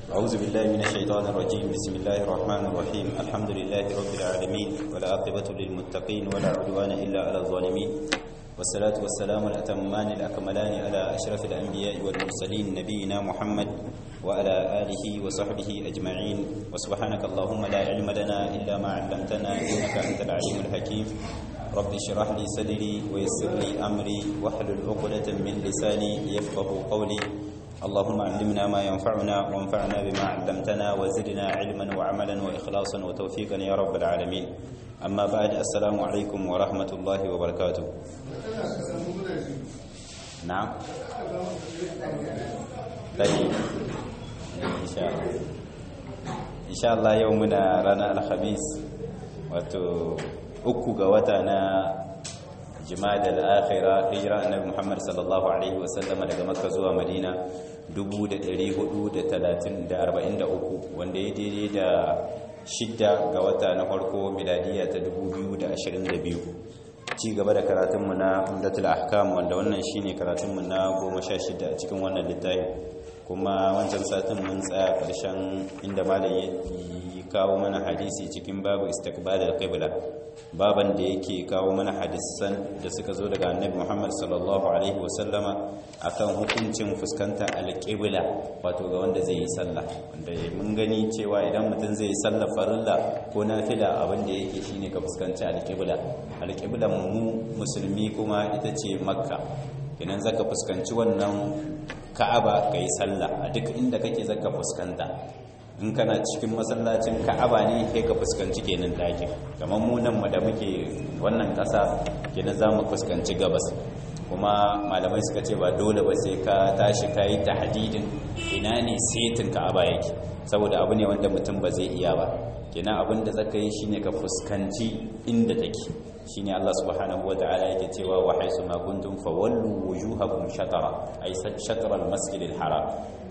أعوذ بالله من الشيطان الرجيم بسم الله الرحمن الرحيم الحمد لله رب العالمين ولا عاقبة للمتقين ولا عدوان إلا على الظالمين والصلاة والسلام الأتمان الأكملان على أشرف الأنبياء والمرسلين نبينا محمد وعلى آله وصحبه أجمعين وسبحانك اللهم لا علم لنا إلا ما علمتنا إنك أنت العليم الحكيم رب اشرح لي صدري ويسر لي أمري واحلل عقدة من لساني يفقه قولي اللهم علمنا ما ينفعنا وانفعنا بما علمتنا وزدنا علما وعملا وإخلاصا وتوفيقا يا رب العالمين أما بعد السلام عليكم ورحمة الله وبركاته نعم طيب إن شاء الله إن شاء الله يومنا رانا الخميس wato uku ga wata na jimada al-akhira hijira annabi Muhammad sallallahu alaihi wasallam daga Makka zuwa Madina 1443 wanda ya daidai da shidda ga wata na farko miladiya ta 2022 ci gaba da karatunmu na Umdatul Ahkam wanda wannan shine karatunmu na 16 a cikin wannan littafi kuma wancan satin mun tsaya karshen inda malam ya kawo mana hadisi cikin babu istiqbalul qibla baban da yake kawo mana hadisan da suka zo daga annabi Muhammad sallallahu alaihi wasallama akan hukuncin fuskantar alqibla wato ga wanda zai yi sallah wanda mun gani cewa idan mutum zai yi sallah farilla ko nafila abin da yake shine ka fuskanci alqibla alqiblan mu musulmi kuma ita ce makka kenan zaka fuskanci wannan ka'aba kai sallah a duk inda kake zaka fuskanta in kana cikin masallacin ka'aba ne kai ka fuskanci kenan ɗakin kamar mu nan da muke wannan ƙasa kenan za mu fuskanci gabas kuma malamai suka ce ba dole ba sai ka tashi ka yi tahdidin ina ne setin ka'aba yake saboda abu ne wanda mutum ba zai iya ba kenan abin da zaka yi shine ka fuskanci inda take shine Allah subhanahu wataala yake cewa wa haisu ma kuntum fawallu wujuhakum shatara ay shatara al-masjid al-haram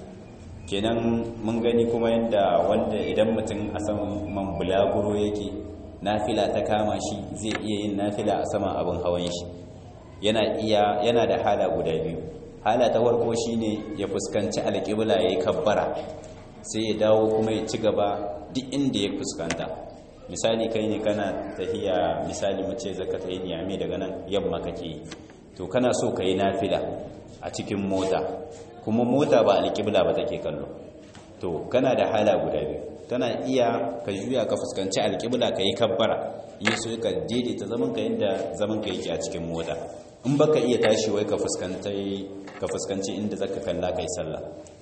kenan mun gani kuma yadda wanda idan mutum a saman bulaguro yake nafila ta kama shi zai iya yin nafila a saman abin hawan shi yana iya yana da hala guda biyu hala ta farko shine ya fuskanci alƙibla yayi kabbara sai ya dawo kuma ya ci gaba duk inda ya fuskanta misali kai ne kana tahiya misali mace zaka tayi niyami daga nan yamma kake to kana so kai nafila a cikin mota kuma mota ba alƙibla ba take kallo to kana da hala guda biyu kana iya ka juya ka fuskanci alƙibla ka yi kabbara yi so ka daidaita zaman ka yadda zaman ka yake a cikin mota in baka iya tashi wai ka fuskanci ka fuskanci inda zaka kalla kai sallah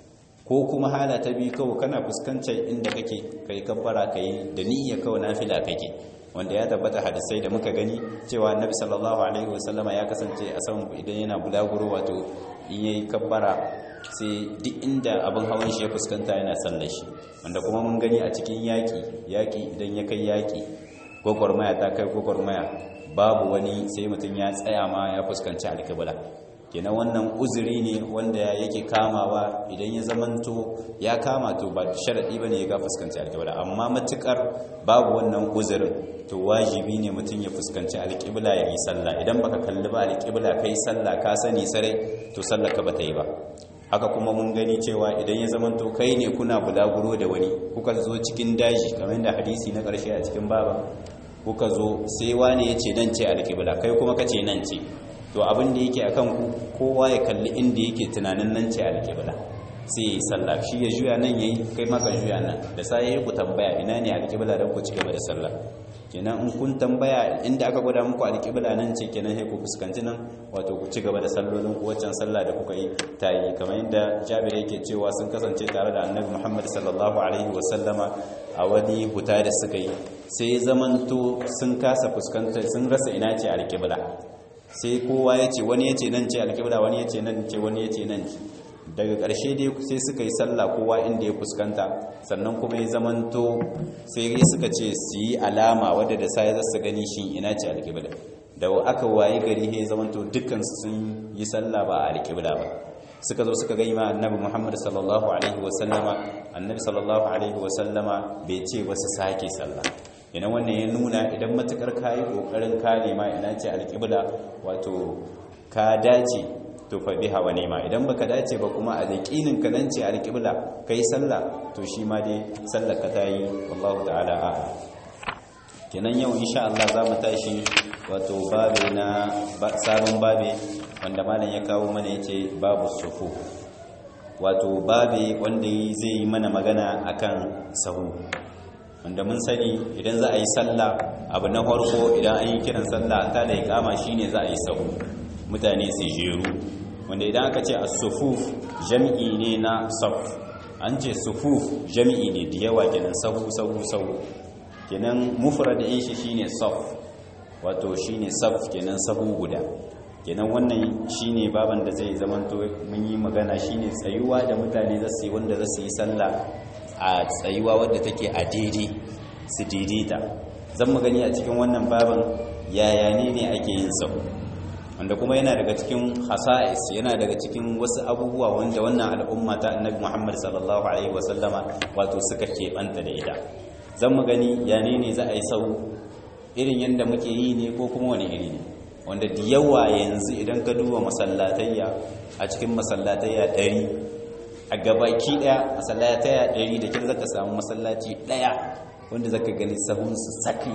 ko kuma hala ta biyu kawai kana fuskantar inda kake kai kabbara kai da niyya kawai nafila kake wanda ya tabbata hadisai da muka gani cewa annabi sallallahu alaihi wasallama ya kasance a saman idan yana bulaguro wato in yayi kabbara sai duk inda abin hawan shi ya fuskanta yana sallar shi wanda kuma mun gani a cikin yaki yaki idan ya kai yaki gwagwarmaya ta kai gwagwarmaya babu wani sai mutum ya tsaya ma ya fuskanci alkibla kenan wannan uzuri ne wanda yake kamawa idan ya zamanto ya kama to ba sharadi bane ya ga fuskanci alƙibla amma matukar babu wannan uzurin to wajibi ne mutum ya fuskanci alƙibla ya yi sallah idan baka kalli ba alƙibla kai sallah ka sani sarai to sallah ka bata yi ba haka kuma mun gani cewa idan ya zamanto kai ne kuna bulaguro da wani kuka zo cikin daji kamar da hadisi na ƙarshe a cikin baba kuka zo sai wani ya ce nan ce alƙibla kai kuma ka ce nan ce to abin da yake akan ku kowa ya kalli inda yake tunanin nan ce alƙibla sai ya yi sallah shi ya juya nan yayi kai maka juya nan da sai ya ku tambaya ina ne alƙibla don ku ci gaba da sallah kenan in kun tambaya inda aka gwada muku alƙibla nan ce kenan sai ku fuskanci nan wato ku ci gaba da sallolin ku waccan sallah da kuka yi ta yi kamar yadda Jabir yake cewa sun kasance tare da Annabi Muhammad sallallahu alaihi wa sallama a wani huta da suka yi sai zamanto sun kasa fuskantar sun rasa ina ce alƙibla sai kowa ya ce wani ya ce nan ce alƙibla wani ya ce nan ce wani ya ce nan ce daga ƙarshe dai sai suka yi sallah kowa inda ya fuskanta sannan kuma ya zamanto sai suka ce su yi alama wadda da sai za su gani shi ina ce alƙibla da aka waye gari ya zamanto dukkansu sun yi sallah ba a alƙibla ba suka zo suka gani ma annabi muhammad sallallahu alaihi wasallama annabi sallallahu alaihi wasallama bai ce ba su sake sallah ina wannan ya nuna idan matukar kayi kokarin ka nema ina ce alƙibla wato ka dace to fa biha wa ni'ma idan baka dace ba kuma a yaqinin ka nan ce alqibla kai sallah to shi ma dai sallar ka tayi wallahu ta'ala a'lam kenan yau insha Allah za mu tashi wato babe na sabon babe wanda malam ya kawo mana yace babu sufu wato babe wanda zai yi mana magana akan sahu wanda mun sani idan za a yi sallah abu na farko idan an yi kiran sallah ta da ikama shine za a yi sahu mutane su jeru wanda idan aka ce as-sufuf jami'i ne na saf an ce sufuf jami'i ne da yawa kenan sahu sahu sahu kenan mufrad din shi shine saf wato shine saf kenan sahu guda kenan wannan shine baban da zai zamanto mun yi magana shine tsayuwa da mutane za su yi wanda za su yi sallah a tsayuwa wadda take a daidai su daidaita zan mu gani a cikin wannan baban yaya ne ne ake yin sahu wanda kuma yana daga cikin hasa'is yana daga cikin wasu abubuwa wanda wannan al'umma ta annabi Muhammad sallallahu alaihi wasallama wato suka keɓanta da ita zan mu gani ya ne ne za a yi sahu irin yadda muke yi ne ko kuma wani iri ne wanda da yawa yanzu idan ka duba masallatayya a cikin masallatayya ɗari a gabaki ɗaya masallatayya ɗari da kin zaka samu masallaci ɗaya wanda zaka gani sahun su saki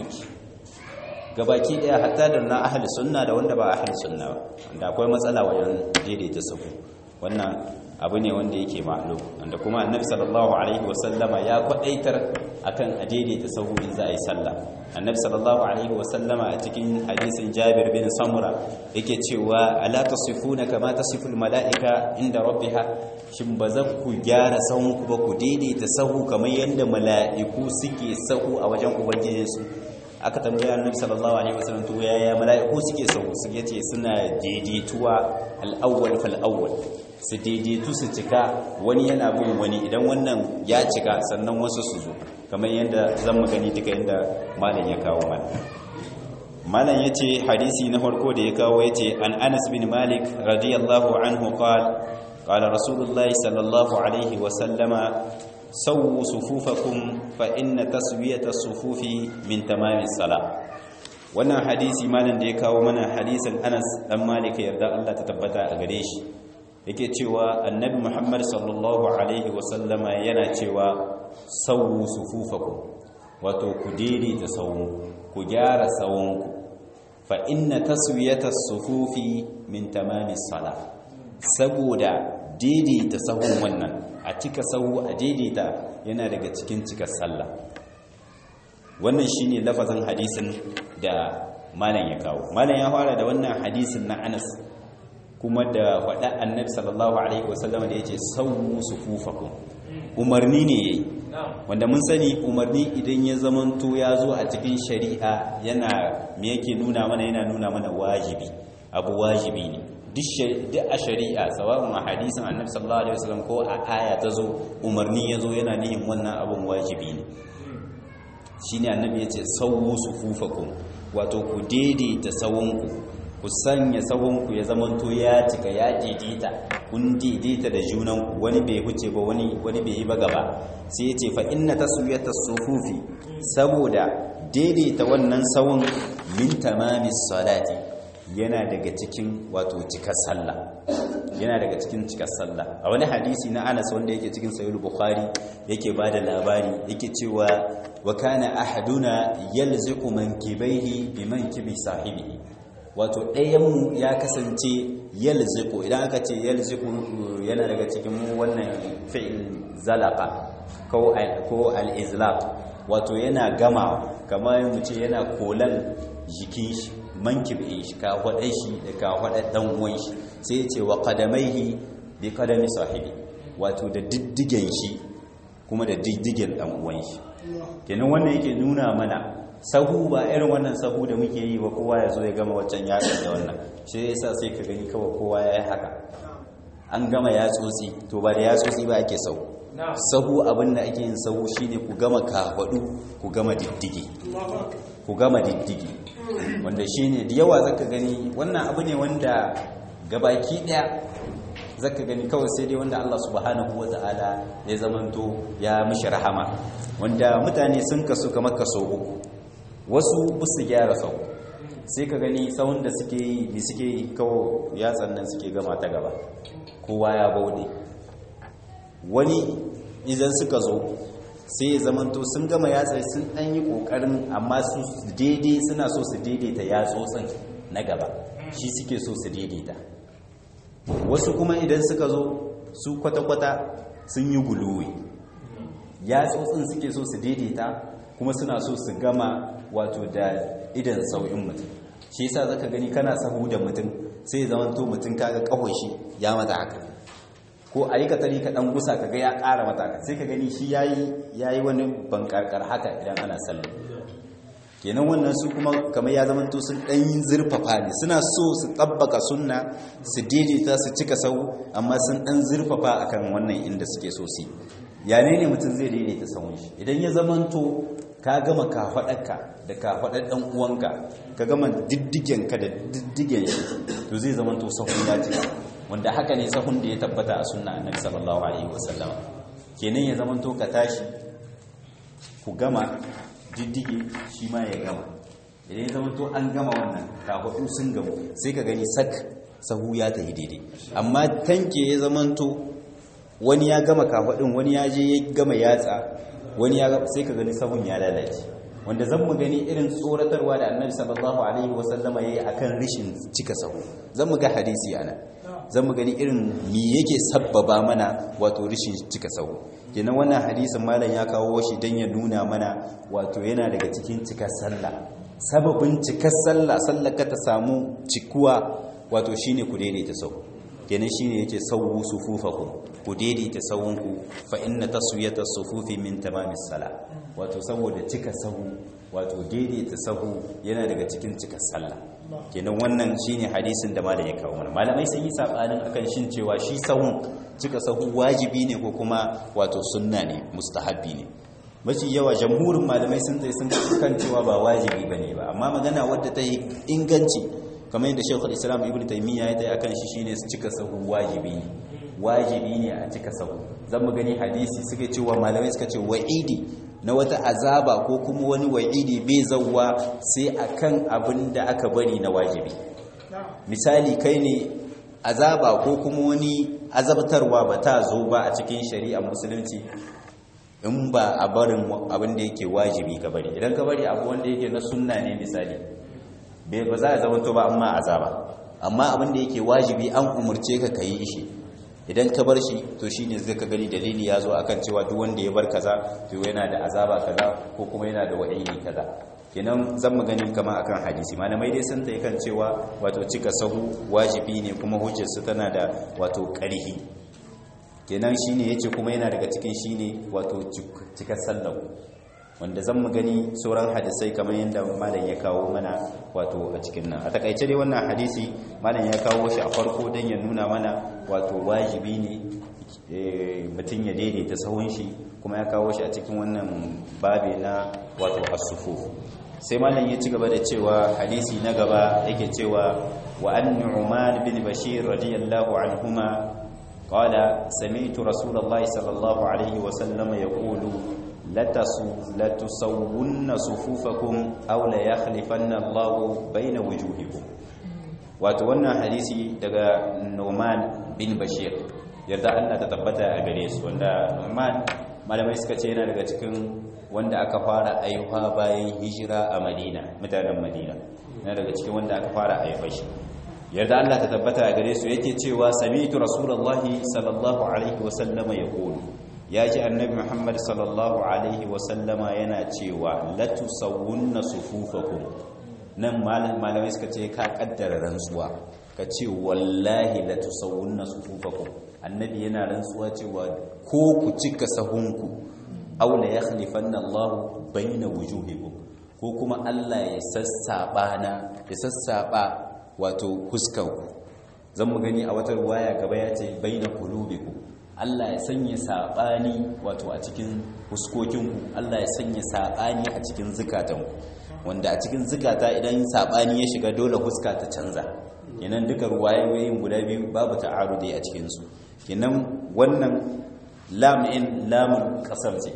gabaki ɗaya hatta da na ahli sunna da wanda ba ahli sunna ba wanda akwai matsala wajen daidaita sahu wannan abu ne wanda yake ma'lum wanda kuma annabi sallallahu alaihi wasallama ya kwadaitar akan a daidaita sahu in za a yi sallah annabi sallallahu alaihi wasallama a cikin hadisin Jabir bin Samura yake cewa ala tasifuna kama tasiful malaika inda rabbiha shin ba za ku gyara sahun ku ba ku daidaita sahu kamar yadda mala'iku suke sahu a wajen ubangijinsu aka tambaya annabi sallallahu alaihi wasallam to yaya mala'iku suke sahu suke ce suna daidaituwa al-awwal fal awwal su daidaitu su cika wani yana bin wani idan wannan ya cika sannan wasu su zo kamar yadda zan magani duka yadda malam ya kawo mana malam ya ce hadisi na farko da ya kawo ya ce an anas bin malik radiyallahu anhu qal qala rasulullahi sallallahu alaihi wa sallama sawu sufufakum fa inna taswiyata sufufi min tamamis salah wannan hadisi malam da ya kawo mana hadisin anas dan malik yarda Allah ta tabbata a gare shi yake cewa annabi muhammad sallallahu alaihi wasallama yana cewa sauwu sufufakum wato ku daidaita sawunku ku gyara sawunku fa inna taswiyata sufufi min tamamis sala saboda daidaita sahun wannan a cika sahu a daidaita yana daga cikin cikar sallah wannan shine lafazin hadisin da malam ya kawo malam ya fara da wannan hadisin na Anas kuma da faɗa annabi sallallahu alaihi wasallam da yace sawu sufufakum umarni ne yayi wanda mun sani umarni idan ya zamanto ya zo a cikin shari'a yana me yake nuna mana yana nuna mana wajibi abu wajibi ne duk a shari'a sawa'un a hadisin annabi sallallahu alaihi wasallam ko a aya ta zo umarni ya zo yana nihin wannan abun wajibi ne shine annabi yace sawu sufufakum wato ku daidaita sawunku ku sanya sahunku ya zamanto ya cika ya daidaita kun daidaita da junanku wani bai huce ba wani wani bai yi ba gaba sai yace fa inna taswiyata sufufi saboda daidaita wannan sahun min tamamis salati yana daga cikin wato cikar sallah yana daga cikin cikar sallah a wani hadisi na Anas wanda yake cikin sahih bukhari yake bada labari yake cewa wa kana ahaduna yalziqu mankibaihi bi mankibi sahibihi wato ɗayanmu ya kasance yalziku idan aka ce yalziku yana daga cikin wannan fi'il zalaka ko al-izlaq wato yana gama kamar mu ce yana kolan jikin shi mankibin shi ka hwadai shi da ka hwadai dan uwan shi sai ya ce wa qadamaihi bi qadami sahibi wato da diddigen shi kuma da diddigen dan uwan shi kenan wannan yake nuna mana sahu ba irin wannan sahu da muke yi ba kowa ya zo ya gama waccan yaƙi da wannan shi yasa sai ka gani kawai kowa ya yi haka an gama yatsotsi to ba da yatsotsi ba ake sahu sahu abin da ake yin sahu shine ku gama kafaɗu ku gama diddigi ku gama diddigi wanda shine da yawa zaka gani wannan abu ne wanda gabaki ɗaya zaka gani kawai sai dai wanda Allah subhanahu wata'ala ya zamanto ya mishi rahama wanda mutane sun kasu kamar kaso uku wasu busu gyara sau sai ka gani tsawon da suke yi da suke yi kawo yatsan nan suke gama ta gaba kowa ya bauɗe wani idan suka zo sai ya zamanto sun gama yatsai sun ɗan yi ƙoƙarin amma su daidai suna so su daidaita yatsotsin na gaba shi suke so su daidaita wasu kuma idan suka zo su kwata-kwata sun yi guluwi yatsotsin suke so su daidaita kuma suna so su gama wato da idan sau'in mutum shi yasa zaka gani kana sahu da mutum sai ya zamanto mutum kaga kawai shi ya mata haka ko a yi katari ka ɗan gusa ka ga ya ƙara mataka sai ka gani shi ya yi wani bankarkar haka idan ana sallah kenan wannan su kuma kamar ya zama to sun ɗan yin zurfafa ne suna so su tabbaka sunna su daidaita su cika sau amma sun ɗan zurfafa akan wannan inda suke so su ya ne ne mutum zai daidaita sahun shi idan ya zama to ka gama kafaɗarka da kafaɗar ɗan uwanka ka gama diddigenka da diddigen shi to zai zama to sahun ya cika wanda haka ne sahun da ya tabbata a sunna annabi sallallahu alaihi wasallam kenan ya zama to ka tashi ku gama diddige shi ma ya gama idan ya zama to an gama wannan kafaɗu sun gamu sai ka gani sak sahu ya tafi daidai amma tanke ya zama to wani ya gama kafaɗin wani ya je ya gama yatsa wani ya sai ka gani sahun ya lalace wanda zan mu gani irin tsoratarwa da annabi sallallahu alaihi wasallama yayi akan rishin cika sahu zan mu ga hadisi ana zan mu gani irin me yake sabbaba mana wato rishin cika sahu kenan wannan hadisin malam ya kawo shi dan ya nuna mana wato yana daga cikin cikar sallah sababin cikar sallah sallar ka ta samu cikuwa wato shine ku daidaita sahu kenan shine yake sawu sufufakum ku daidaita sawunku fa inna taswiyata sufufi min tamamis sala wato saboda cika sahu wato daidaita sahu yana daga cikin cika sallah kenan wannan shine hadisin da malam ya kawo mana malamai sun yi sabanin akan shin cewa shi sahun cika sahu wajibi ne ko kuma wato sunna ne mustahabbi ne mafi yawa jamhurin malamai sun tsaye sun kan cewa ba wajibi bane ba amma magana wadda ta yi inganci kamar yadda shekul islam ibn taimiyya ya tsaye akan shi shine su cika sahu wajibi ne wajibi ne a cika sahu zan mu gani hadisi suka cewa malamai suka ce wa'idi na wata azaba ko kuma wani wa'idi bai zauwa sai akan abin da aka bari na wajibi misali kai ne azaba ko kuma wani azabtarwa ba ta zo ba a cikin shari'a musulunci in ba a barin abin da yake wajibi ka bari idan ka bari abu wanda yake na sunna ne misali ba za a zama to ba amma azaba amma abin da yake wajibi an umurce ka kayi shi idan ka bar shi to shine zai ka gani dalili ya zo akan cewa duk wanda ya bar kaza to yana da azaba kaza ko kuma yana da wa'idi kaza kenan zan mu gani kama akan hadisi malamai dai sun tayi kan cewa wato cika sahu wajibi ne kuma hujjar su tana da wato ƙarhi kenan shine yace kuma yana daga cikin shine wato cika sallahu wanda zan mu gani sauran hadisai kamar yadda malam ya kawo mana wato a cikin nan a takaice dai wannan hadisi malam ya kawo shi a farko don ya nuna mana wato wajibi ne mutum ya daidaita sahun shi kuma ya kawo shi a cikin wannan babi na wato asufu sai malam ya ci gaba da cewa hadisi na gaba yake cewa wa an nu'man bin bashir radiyallahu anhuma qala sami'tu rasulullahi sallallahu alaihi wa sallam yaqulu latusawwunna sufufakum aw la yakhlifanna Allahu baina wujuhikum wato wannan hadisi daga Nu'man bin Bashir yarda Allah ta tabbata a gare su wanda Nu'man malamai suka ce yana daga cikin wanda aka fara aihuwa bayan hijira a Madina mutanen Madina yana daga cikin wanda aka fara aihuwa shi yarda Allah ta tabbata a gare su yake cewa sami'tu rasulullahi sallallahu alaihi wasallama yaqulu ya ji annabi muhammad sallallahu alaihi wasallama yana cewa latusawunna sufufakum nan malamai suka ce ka kaddara rantsuwa ka ce wallahi latusawunna sufufakum annabi yana rantsuwa cewa ko ku cika sahunku aw la yakhlifanna Allah baina wujuhikum ko kuma Allah ya sassaba na ya sassaba wato fuskanku zan mu gani a wata ruwaya gaba ya ce baina qulubikum Allah ya sanya saɓani wato a cikin fuskokinku Allah ya sanya saɓani a cikin zukatanku wanda a cikin zukata idan saɓani ya shiga dole fuska ta canza kenan duka ruwayoyin guda biyu babu ta'arudi a cikinsu kenan wannan lam in lamun kasar ce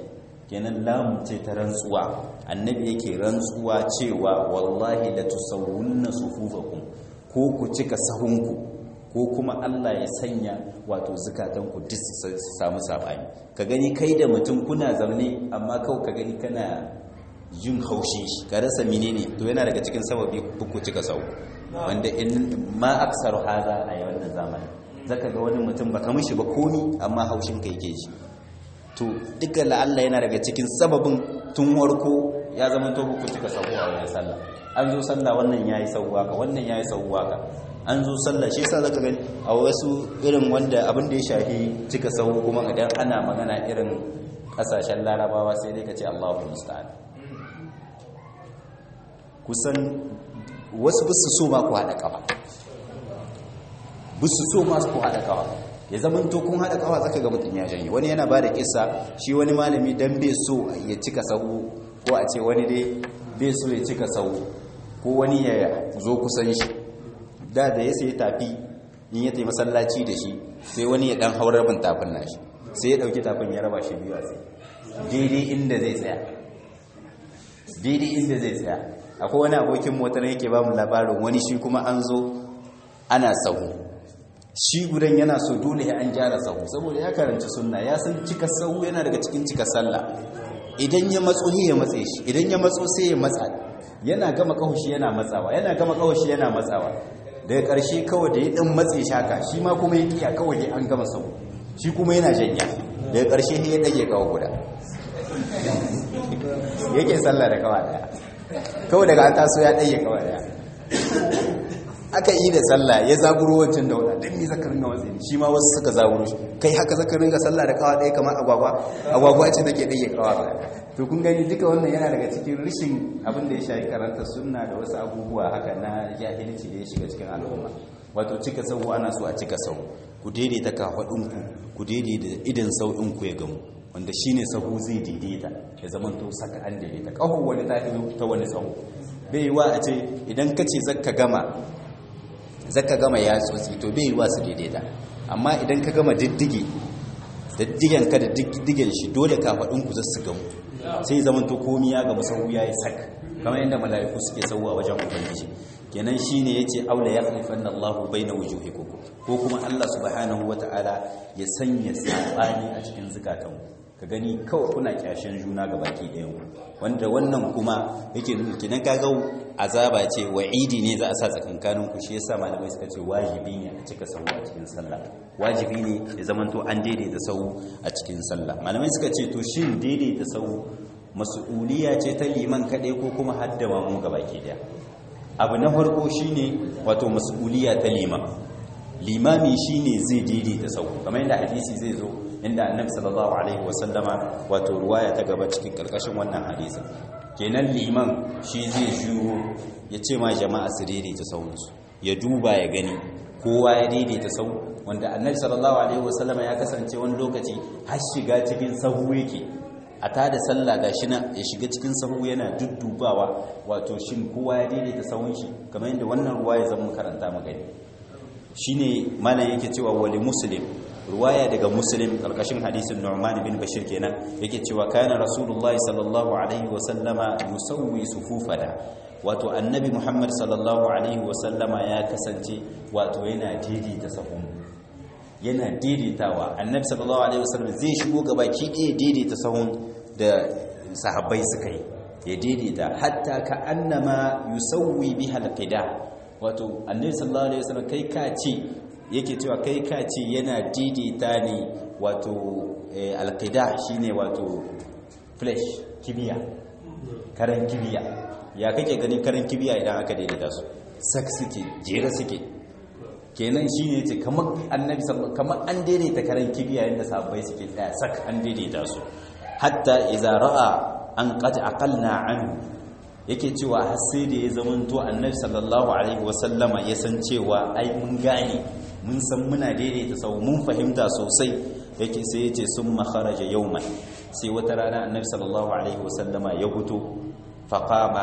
kenan lamu ce ta rantsuwa annabi yake rantsuwa cewa wallahi la tusawwunna sufufakum ko ku cika sahunku ko kuma Allah ya sanya wato zukatanku duk su samu sabani ka gani kai da mutum kuna zaune amma kawai ka gani kana jin haushin shi ka rasa menene to yana daga cikin sababi ku cika sahu wanda in ma aksaru haza a wannan zamani zaka ga wani mutum baka mishi ba komi amma haushin kai ke shi to duka la'alla yana daga cikin sababin tun warko ya zama to ku cika sahu a wajen sallah an zo sallah wannan yayi sahu haka wannan yayi sahu haka an zo sallah shi yasa zaka gani a wasu irin wanda abin da ya shafi cika sahu kuma idan ana magana irin kasashen larabawa sai dai ka ce Allahu musta'an kusan wasu bisu so ma ku haɗa ƙafa bisu so ma ku haɗa ƙafa ya zaman to kun haɗa ƙafa zaka ga mutum ya janye wani yana ba da kisa shi wani malami dan bai so ya cika sahu ko a ce wani dai bai so ya cika sahu ko wani ya zo kusan shi da da ya sai tafi in ya tafi masallaci da shi sai wani ya dan haurar bin tafin nashi sai ya dauki tafin ya raba shi biyu a tsaye daidai inda zai tsaya daidai inda zai tsaya akwai wani abokin motar yake ba mu labarin wani shi kuma an zo ana sahu shi gudan yana so dole ya an gyara sahu saboda ya karanci sunna ya san cika sahu yana daga cikin cika sallah idan ya matso ya matse shi idan ya matso sai ya matsa yana gama kahushi yana matsawa yana gama kahushi yana matsawa daga ƙarshe kawai da ya ɗan matse shi haka shi ma kuma ya kiya kawai dai an gama sahu shi kuma yana janya daga ƙarshe ya ɗage kawo guda yake sallah da kawa daya kawai daga an taso ya ɗage kawa daya aka yi da sallah ya zaburo wancan da wadda don mi zaka ringa watsi shi ma wasu suka zaburo shi kai haka zaka ringa sallah da kawa ɗaya kamar agwagwa agwagwa ce take ɗage kawa daya to kun gani duka wannan yana daga cikin rishin abin da ya shafi karanta sunna da wasu abubuwa haka na jahilci da ya shiga cikin al'umma wato cika sau ana so a cika sau ku daidaita kafaɗinku ku daidaita idan sau'inku ya gamu wanda shi ne sahu zai daidaita ya zama to saka an daidaita ƙaho wani ta ta wani sahu bai yi wa a ce idan ka ce zaka gama zaka gama ya tsotsi to bai yi wa su daidaita amma idan ka gama diddige diddigen ka da diddigen shi dole kafaɗinku za su gamu sai zaman to komi ya gama sahu ya yi sak kamar yadda mala'iku suke sauwa wajen ubangiji kenan shine yace aula ya khalifan Allahu baina wujuhikum ko kuma Allah subhanahu wataala ya sanya sabani a cikin zakatan ka gani kawai kuna kyashin juna ga baki ɗayan wanda wannan kuma yake nuna kenan kaga azaba ce wa'idi ne za a sa tsakankanin ku shi yasa malamai suka ce wajibi ne a cika sahu a cikin sallah wajibi ne ya zamanto an daidaita sahu a cikin sallah malamai suka ce to shin daidaita sahu mas'uliya ce ta liman kaɗai ko kuma haddama mu gabaki daya abu na farko shine wato mas'uliya ta liman limami shine zai daidaita sau kamar yadda hadisi zai zo inda annabi sallallahu alaihi wasallama wato ruwaya ta gaba cikin karkashin wannan hadisin kenan liman shi zai shuro ya ce ma jama'a su daidaita sauransu ya duba ya gani kowa ya daidaita sau wanda annabi sallallahu alaihi wasallama ya kasance wani lokaci har shiga cikin sahu yake a ta da sallah ga shi na ya shiga cikin sahu yana duddubawa wato shin kowa ya daidaita sahun shi kamar yadda wannan ruwa ya zama karanta magani shine mana yake cewa wali muslim ruwaya daga muslim karkashin hadisin nu'man bin bashir kenan yake cewa kana rasulullahi sallallahu alaihi wa sallama yusawwi sufufana wato annabi muhammad sallallahu alaihi wa sallama ya kasance wato yana daidaita sahun yana daidaitawa annabi sallallahu alaihi wasallam zai shigo gaba ki ɗaya daidaita sahun da sahabbai suka yi ya daidaita hatta ka annama yusawwi biha alqida wato annabi sallallahu alaihi wasallam kai ka ce yake cewa kai ka ce yana daidaita ne wato alqida shine wato flesh kibiya karan kibiya ya kake ganin karan kibiya idan aka daidaita su sak suke jere suke kenan shi ne ce kamar annabi kamar an daidaita karen kibiya yadda sahabbai suke tsaya sak an daidaita su hatta idza ra'a an qad aqalna anhu yake cewa har sai da ya zamanto annabi sallallahu alaihi wasallama ya san cewa ai mun gane mun san muna daidaita sau mun fahimta sosai yake sai yace summa kharaja yawman sai wata rana annabi sallallahu alaihi wasallama ya fito faqama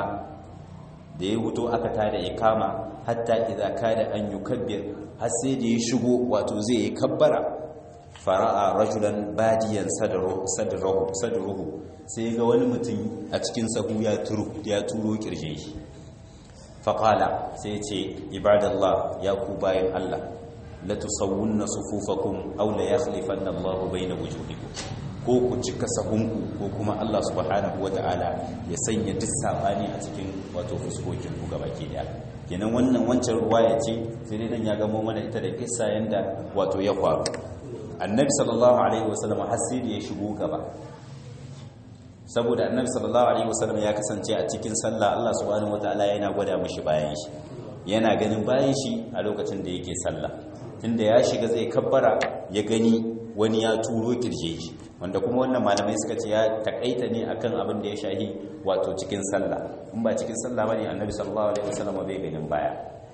da ya huto aka tada ikama hatta idza kada an yukabbir har sai da ya shigo wato zai yi kabbara fara'a rajulan badiyan sadruhu sadruhu sai ga wani mutum a cikin sahu ya turo ya turo kirje shi faqala sai ce ibadallah ya ku bayan Allah la tusawwunna sufufakum aw la yakhlifanna Allahu bayna wujuhikum ko ku cika sahunku ko kuma Allah subhanahu wata'ala ya sanya duk sabani a cikin wato fuskokin ku gabaki daya kenan wannan wancan ruwaya ce sai dai dan ya gamo mana ita da kissa yanda wato ya faru annabi sallallahu alaihi wasallam hasiri ya shigo gaba saboda annabi sallallahu alaihi wasallam ya kasance a cikin sallah Allah subhanahu wataala yana gwada mishi bayan shi yana ganin bayan shi a lokacin da yake sallah tunda ya shiga zai kabbara ya gani wani ya turo kirje shi wanda kuma wannan malamai suka ce ya takaita ne akan abin da ya shahi wato cikin sallah in ba cikin sallah bane annabi sallallahu alaihi wasallam bai ganin baya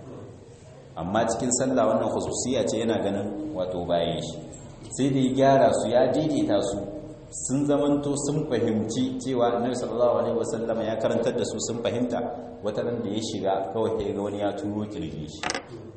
amma cikin sallah wannan khususiya ce yana ganin wato bayan shi sai da ya gyara su ya daidaita su sun zamanto sun fahimci cewa annabi sallallahu alaihi wasallam ya karantar da su sun fahimta wata ran da ya shiga kawai sai ga wani ya turo kirji shi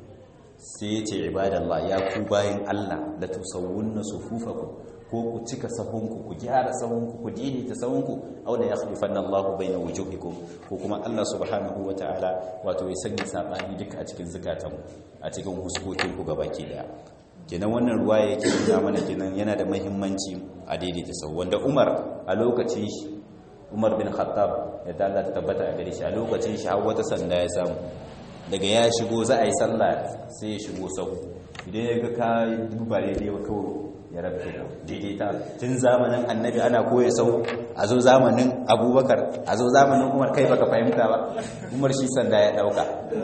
sai ya ce ibadallah ya ku bayan Allah la tusawwunna sufufakum ko ku cika sahunku ku gyara sahunku ku daidaita sahunku aw la yakhlifanna Allahu baina wujuhikum ko kuma Allah subhanahu wataala wato ya sanya sabani duka a cikin zakatanku a cikin huskokinku gabaki daya kenan wannan ruwa yake nuna mana kenan yana da mahimmanci a daidaita sau wanda umar a lokacin shi umar bin khattab ya dala ta tabbata a gare shi a lokacin shi har wata sanda ya samu daga ya shigo za a yi sallah sai ya shigo sau idan ya ga ka duba daidai ba kawai ya rabta daidaita tun zamanin annabi ana koya sau a zo zamanin abubakar a zo zamanin umar kai baka fahimta ba umar shi sanda ya dauka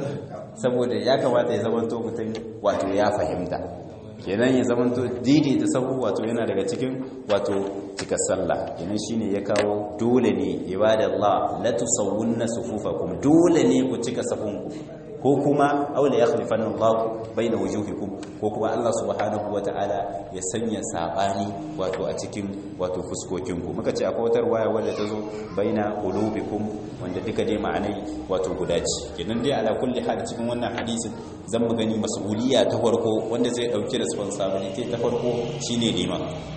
saboda ya kamata ya zama to mutum wato ya fahimta kenan ya zama to daidaita sahu wato yana daga cikin wato cika sallah kenan shine ya kawo dole ne ibadallah la tusawwunna sufufakum dole ne ku cika sahunku ko kuma aula ya khalifanna Allah baina wujuhikum ko kuma Allah subhanahu wataala ya sanya sabani wato a cikin wato fuskokinku muka ce akwai wata waya wadda ta zo baina qulubikum wanda duka dai ma'anai wato guda ce kenan dai ala kulli hal cikin wannan hadisin zan mu gani mas'uliyya ta farko wanda zai dauki responsibility ta farko shine liman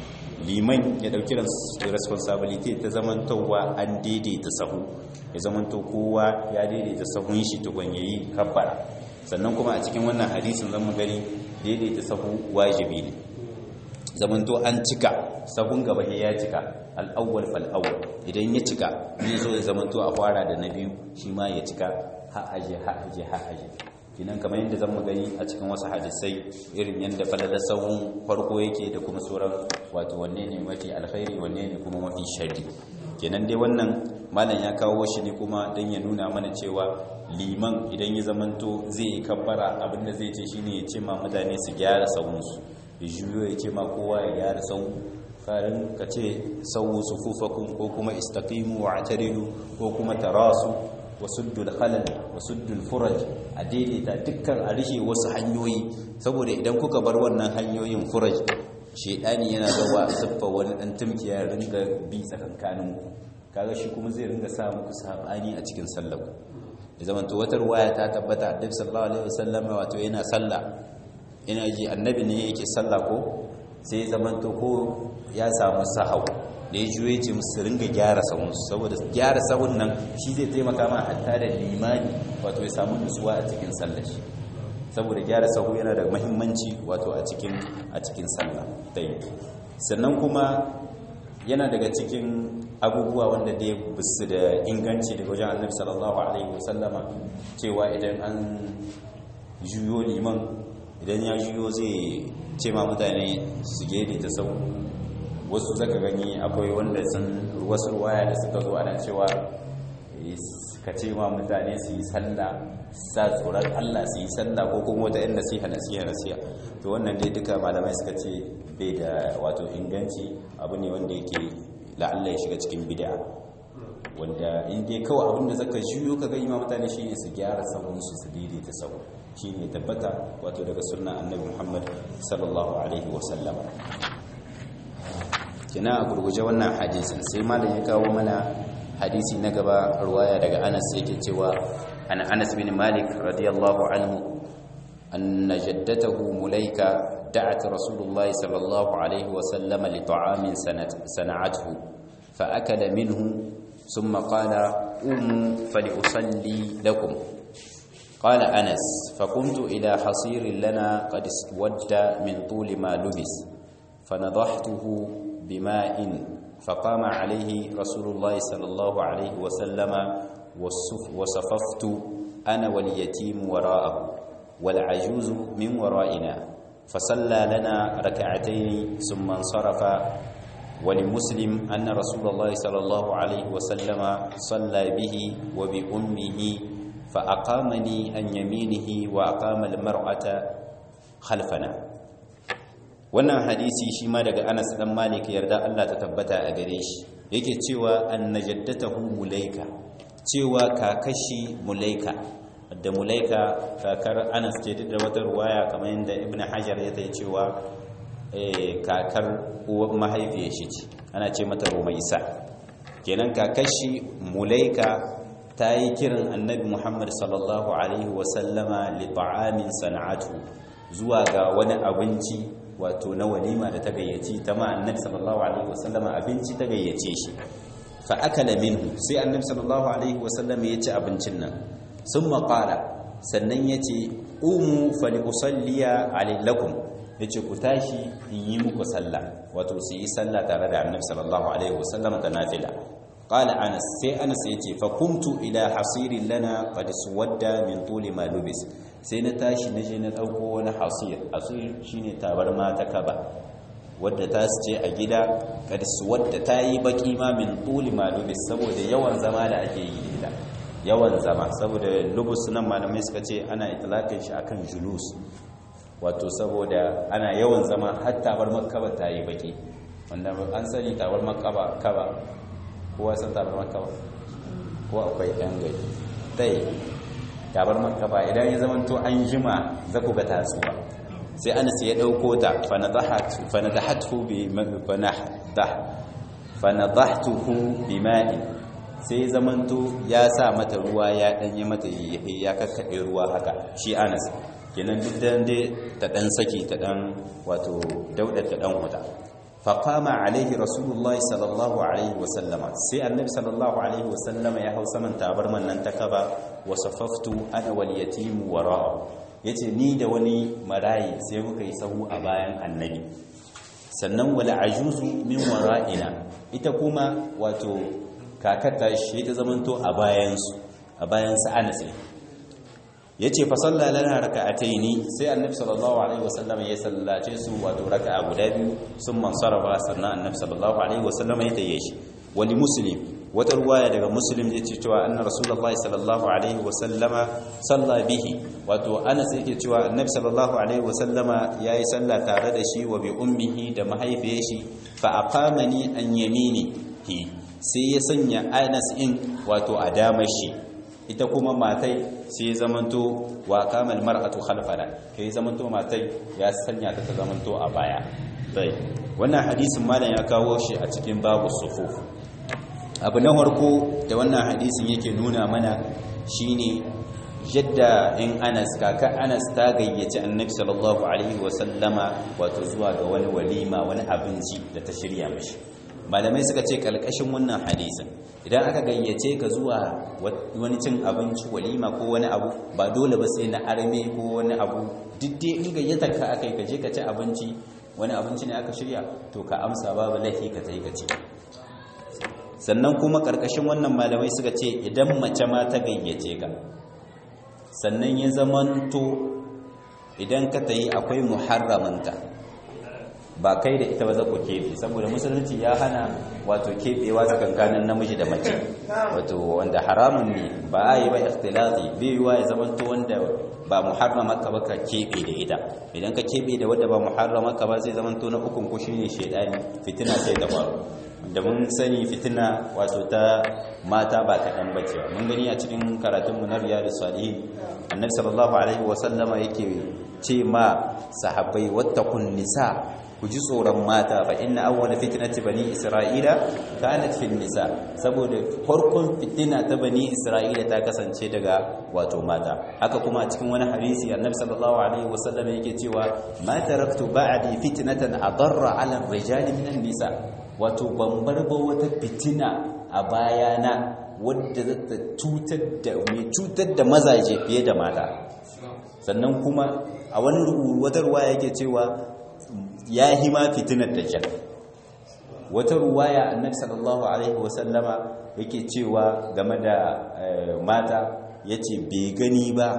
liman ya dauki responsibility ta zamantowa an daidaita sahu ya zamanto kowa ya daidaita sahun shi tukun yayi kabbara sannan kuma a cikin wannan hadisin zan gani daidaita sahu wajibi ne zamanto an cika sahun gaba ya cika al'awwal fal'awwal idan ya cika ne zo ya zamanto a fara da na biyu shi ma ya cika ha'aje ha'aje ha'aje kinan kamar yadda zan gani a cikin wasu hadisai irin yadda falalar sahun farko yake da kuma sauran wato wanne ne mafi alkhairi wanne ne kuma mafi shari kenan dai wannan malam ya kawo shi ne kuma don ya nuna mana cewa liman idan ya zamanto zai yi kabbara abinda zai ce shine ya ce ma mutane su gyara sahunsu ya juyo ya ce ma kowa ya gyara sahu farin ka ce sahu sufufakun ko kuma istaqimu wa ataridu ko kuma tarasu wasuddul khalal wasuddul furaj a daidaita dukkan a rishe wasu hanyoyi saboda idan kuka bar wannan hanyoyin furaj shedani yana zawa siffa wani dan tumkiya ringa bi tsakankanin ku kaga shi kuma zai ringa sa muku sabani a cikin sallah da zaman to wata ruwaya ta tabbata annabi sallallahu alaihi wasallam wato yana sallah ina ji annabi ne yake sallah ko sai zaman to ko ya samu sahau da ya juye ce musu ringa gyara sahunsu saboda gyara sahun nan shi zai taimaka ma hatta da limani wato ya samu nutsuwa a cikin sallashi saboda gyara sahu yana da mahimmanci wato a cikin a cikin sallah dai sannan kuma yana daga cikin abubuwa wanda dai bisu da inganci daga wajen annabi sallallahu alaihi wasallama cewa idan an juyo liman idan ya juyo zai ce ma mutane su gede ta sau wasu zaka gani akwai wanda sun wasu ruwaya da suka zo ana cewa ka ce ma mutane su yi sallah sa tsoron Allah su yi sallah ko kuma wata yan nasiha nasiha nasiha to wannan dai duka malamai suka ce bai da wato inganci abu ne wanda yake la'alla ya shiga cikin bid'a wanda in dai kawai abinda zaka juyo ka ga imam mutane shine su gyara sabon su su daidaita sabo shine tabbata wato daga sunna annabi Muhammad sallallahu alaihi wa sallama kina a gurguje wannan hadisin sai malam ya kawo mana hadisi na gaba ruwaya daga Anas yake cewa an Anas bin Malik radiyallahu anhu anna jaddatahu Mulaika دعت رسول الله صلى الله عليه وسلم لطعام صنعته فأكل منه ثم قال قوموا فلأصلي لكم قال أنس فقمت إلى حصير لنا قد اسود من طول ما لبس فنضحته بماء فقام عليه رسول الله صلى الله عليه وسلم وصففت أنا واليتيم وراءه والعجوز من ورائنا فصلى لنا ركعتين ثم انصرف ولمسلم أن رسول الله صلى الله عليه وسلم صلى به وبأمه فأقامني عن يمينه وأقام المرأة خلفنا wannan hadisi shi ma daga Anas dan Malik yarda Allah ta tabbata a gare shi yake cewa annajaddatahu mulaika cewa kakashi mulaika da mulaika kakar Anas ce da wata ruwaya kamar yadda Ibn Hajar ya tayi cewa kakar uwar mahaifiyar shi ce ana ce mata Rumaisa kenan kakashi mulaika ta yi kiran annabi muhammad sallallahu alaihi wasallama li ta'amin sana'atu zuwa ga wani abinci wato na walima da ta gayyaci ta ma annabi sallallahu alaihi wasallama abinci ta gayyace shi fa akala minhu sai annabi sallallahu alaihi wasallama ya ci abincin nan sun maƙala sannan ya ce umu fali usalliya alailakum ya ce ku tashi in yi muku sallah wato su yi sallah tare da annabi sallallahu alaihi wasallama ta nafila قال أنس سي أنس يتي فقمت إلى حصير لنا قد سود من طول ما لبس sai na tashi na je na ɗauko wani hasir hasir shine tabarma ta kaba wadda ta ce a gida kadis wadda ta yi baki ma min tuli ma lubis saboda yawan zama da ake yi gida yawan zama saboda lubus nan malamai suka ce ana itlaqin shi akan julus wato saboda ana yawan zama har tabarmar kaba ta yi baki wanda an sani tabarmar kaba kaba kowa san tabarmar kaba ko akwai ɗan gari tai tabarmar kaba idan ya zama to an jima za ku ga tasuwa sai anas ya ɗauko ta fanadahatu bi fanadahtuhu bi ma'in sai zamanto ya sa mata ruwa ya ɗanye mata ya kakkaɗe ruwa haka shi anas kenan duk da ta ɗan saki ta ɗan wato daudar ta ɗan huta faƙama alaihi rasulullahi sallallahu alaihi wasallama sai annabi sallallahu alaihi wasallama ya hau saman tabarman nan ta kaba wasafaftu ana wal yatimu wara'a yace ni da wani marayi sai muka yi sahu a bayan annabi sannan wal ajuzu min wara'ina ita kuma wato kakata shi ta zamanto a bayan su a bayan su Anas yace fa salla lana raka'ataini sai annabi sallallahu alaihi wasallam ya sallace su wato raka'a guda biyu sun mansarafa sannan annabi sallallahu alaihi wasallam ya tayi shi wali muslim wata ruwaya daga muslim yace cewa anna rasulullahi sallallahu alaihi wasallama salla bihi wato anas yake cewa annabi sallallahu alaihi wasallama yayi sallah tare da shi wa bi ummihi da mahaifiyar shi fa aqamani an yaminihi sai ya sanya anas in wato a damar shi ita kuma matai sai zamanto wa kamal mar'atu khalfana kai zamanto matai ya sanya ta zamanto a baya sai wannan hadisin malam ya kawo shi a cikin babu sufuf abu na farko da wannan hadisin yake nuna mana shine yadda in Anas kaka Anas ta gayyaci Annabi sallallahu alaihi wasallama wato zuwa ga wani walima wani abinci da ta shirya mishi malamai suka ce kalkashin wannan hadisin idan aka gayyace ka zuwa wani cin abinci walima ko wani abu ba dole ba sai na arme ko wani abu diddai in gayyatar ka akai ka je ka ci abinci wani abinci ne aka shirya to ka amsa babu laifi ka tai ka ci sannan kuma karkashin wannan malamai suka ce idan mace ma ta gayyace ka sannan ya zamanto idan ka tayi akwai muharramanta ba kai da ita ba za ku keɓe saboda musulunci ya hana wato keɓewa tsakankanin namiji da mace wato wanda haramun ne ba a yi ba ikhtilati bai yiwa ya zamanto wanda ba muharrama ka ba ka keɓe da ita idan ka keɓe da wanda ba muharrama ka ba zai zamanto na ukun ku shine shaidani fitina sai ta faru da mun sani fitina wato ta mata ba kaɗan ba ce mun gani a cikin karatunmu na riyadu salihin annabi sallallahu alaihi wasallama yake ce ma sahabbai wattakun nisa ku ji tsoron mata fa inna awwala fitnati bani isra'ila kanat fil nisa saboda farkon fitina ta bani isra'ila ta kasance daga wato mata haka kuma a cikin wani hadisi annabi sallallahu alaihi wasallam yake cewa ma taraktu ba'di fitnatan adarra 'ala ar-rijali min nisa wato ban bar ba wata fitina a bayana wadda zata cutar da mai cutar da mazaje fiye da mata sannan kuma a wani wata ruwaya yake cewa ya yi ma fitinar dajjal wata ruwaya annabi sallallahu alaihi wasallama yake cewa game da mata yace bai gani ba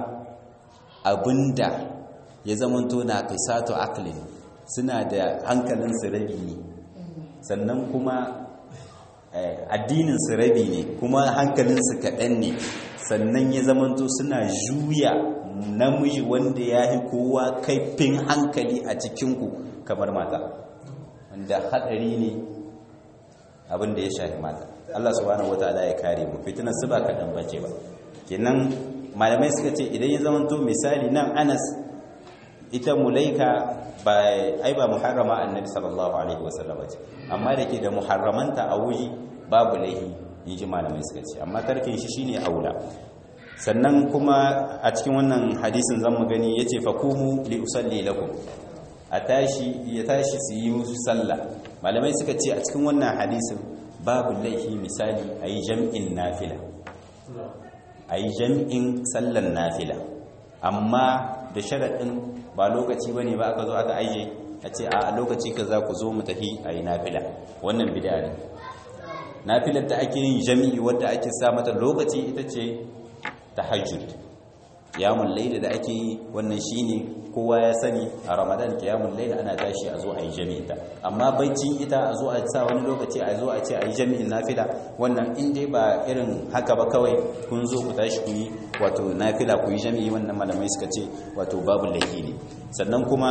abinda ya zamanto na qisatu aqlin suna da hankalin su rabi ne sannan kuma addinin su rabi ne kuma hankalin su kaɗan ne sannan ya zamanto suna juya namiji wanda ya yi kowa kaifin hankali a cikinku kamar mata wanda hadari ne abinda ya shafi mata Allah subhanahu wataala ya kare mu fitinar su ba kaɗan bace ba kenan malamai suka ce idan ya zamanto misali nan Anas ita mulaika ba ai ba muharrama annabi sallallahu alaihi wasallam ce amma da ke da muharramanta a wuri babu laihi inji malamai suka ce amma tarkin shi shine aula sannan kuma a cikin wannan hadisin zan mu gani yace fakumu li usalli lakum a tashi ya tashi su yi musu sallah malamai suka ce a cikin wannan hadisin babu laifi misali a yi jam'in nafila a yi jam'in sallan nafila amma da sharaɗin ba lokaci ba ne ba aka zo aka aije a ce a lokaci ka za ku zo mu tafi a yi nafila wannan bida ne nafilar da ake yin jami'i wadda ake sa mata lokaci ita ce tahajjud kiyamun laila da ake yi wannan shine kowa ya sani a ramadan kiyamun laila ana tashi a zo a yi jami'in ta amma baicin ita a zo a sa wani lokaci a zo a ce a yi jami'in nafila wannan in dai ba irin haka ba kawai kun zo ku tashi ku yi wato nafila ku yi jami'i wannan malamai suka ce wato babu laifi ne sannan kuma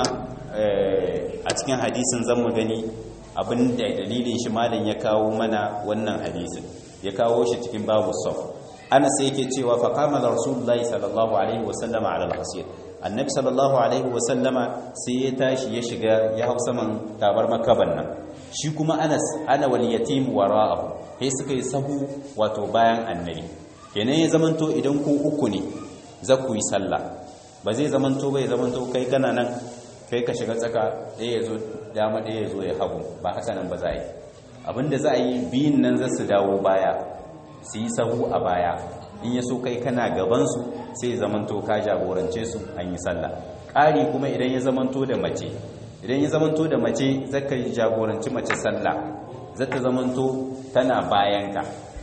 a cikin hadisin zan mu gani abin da dalilin shi malam ya kawo mana wannan hadisin ya kawo shi cikin babu saf ana sai yake cewa fa qama rasulullahi sallallahu alaihi wasallam ala al-hasir annabi sallallahu alaihi wasallama sai ya tashi ya shiga ya hau saman tabar makaban nan shi kuma Anas ana wal yatim wara'ahu sai suka yi sahu wato bayan annabi kenan ya zamanto idan ku uku ne za ku yi sallah ba zai zamanto ba ya zamanto kai kana nan kai ka shiga tsaka ɗaya ya zo dama ɗaya ya zo ya hagu ba haka nan ba za a yi abinda za a yi biyun nan za su dawo baya su yi sahu a baya in ya so kai kana gabansu sai zamanto ka jagorance su an yi sallah ƙari kuma idan ya zamanto da mace idan ya zamanto da mace zaka yi jagoranci mace sallah zata zamanto tana bayanka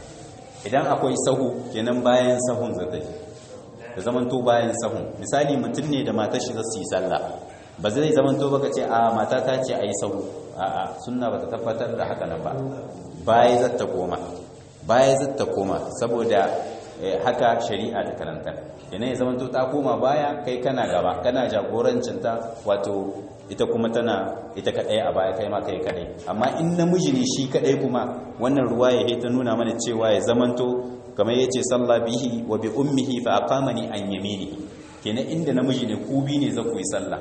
idan akwai sahu kenan bayan sahun zata yi da zamanto bayan sahun misali mutum ne da matar shi za su yi sallah ba zai zamanto baka ce a mata ta ce a yi sahu a'a sunna ba ta tabbatar da haka nan ba baya zata koma baya zata koma saboda haka shari'a ta karanta yana ya zamanto ta koma baya kai kana gaba kana jagorancinta wato ita kuma tana ita kadai a baya kai ma kai kadai amma in namiji ne shi kadai kuma wannan ruwa ya ta nuna mana cewa ya zamanto kamar yace sallah bihi wa bi ummihi fa aqamani an yamini kenan inda namiji ne ku bi ne za ku yi sallah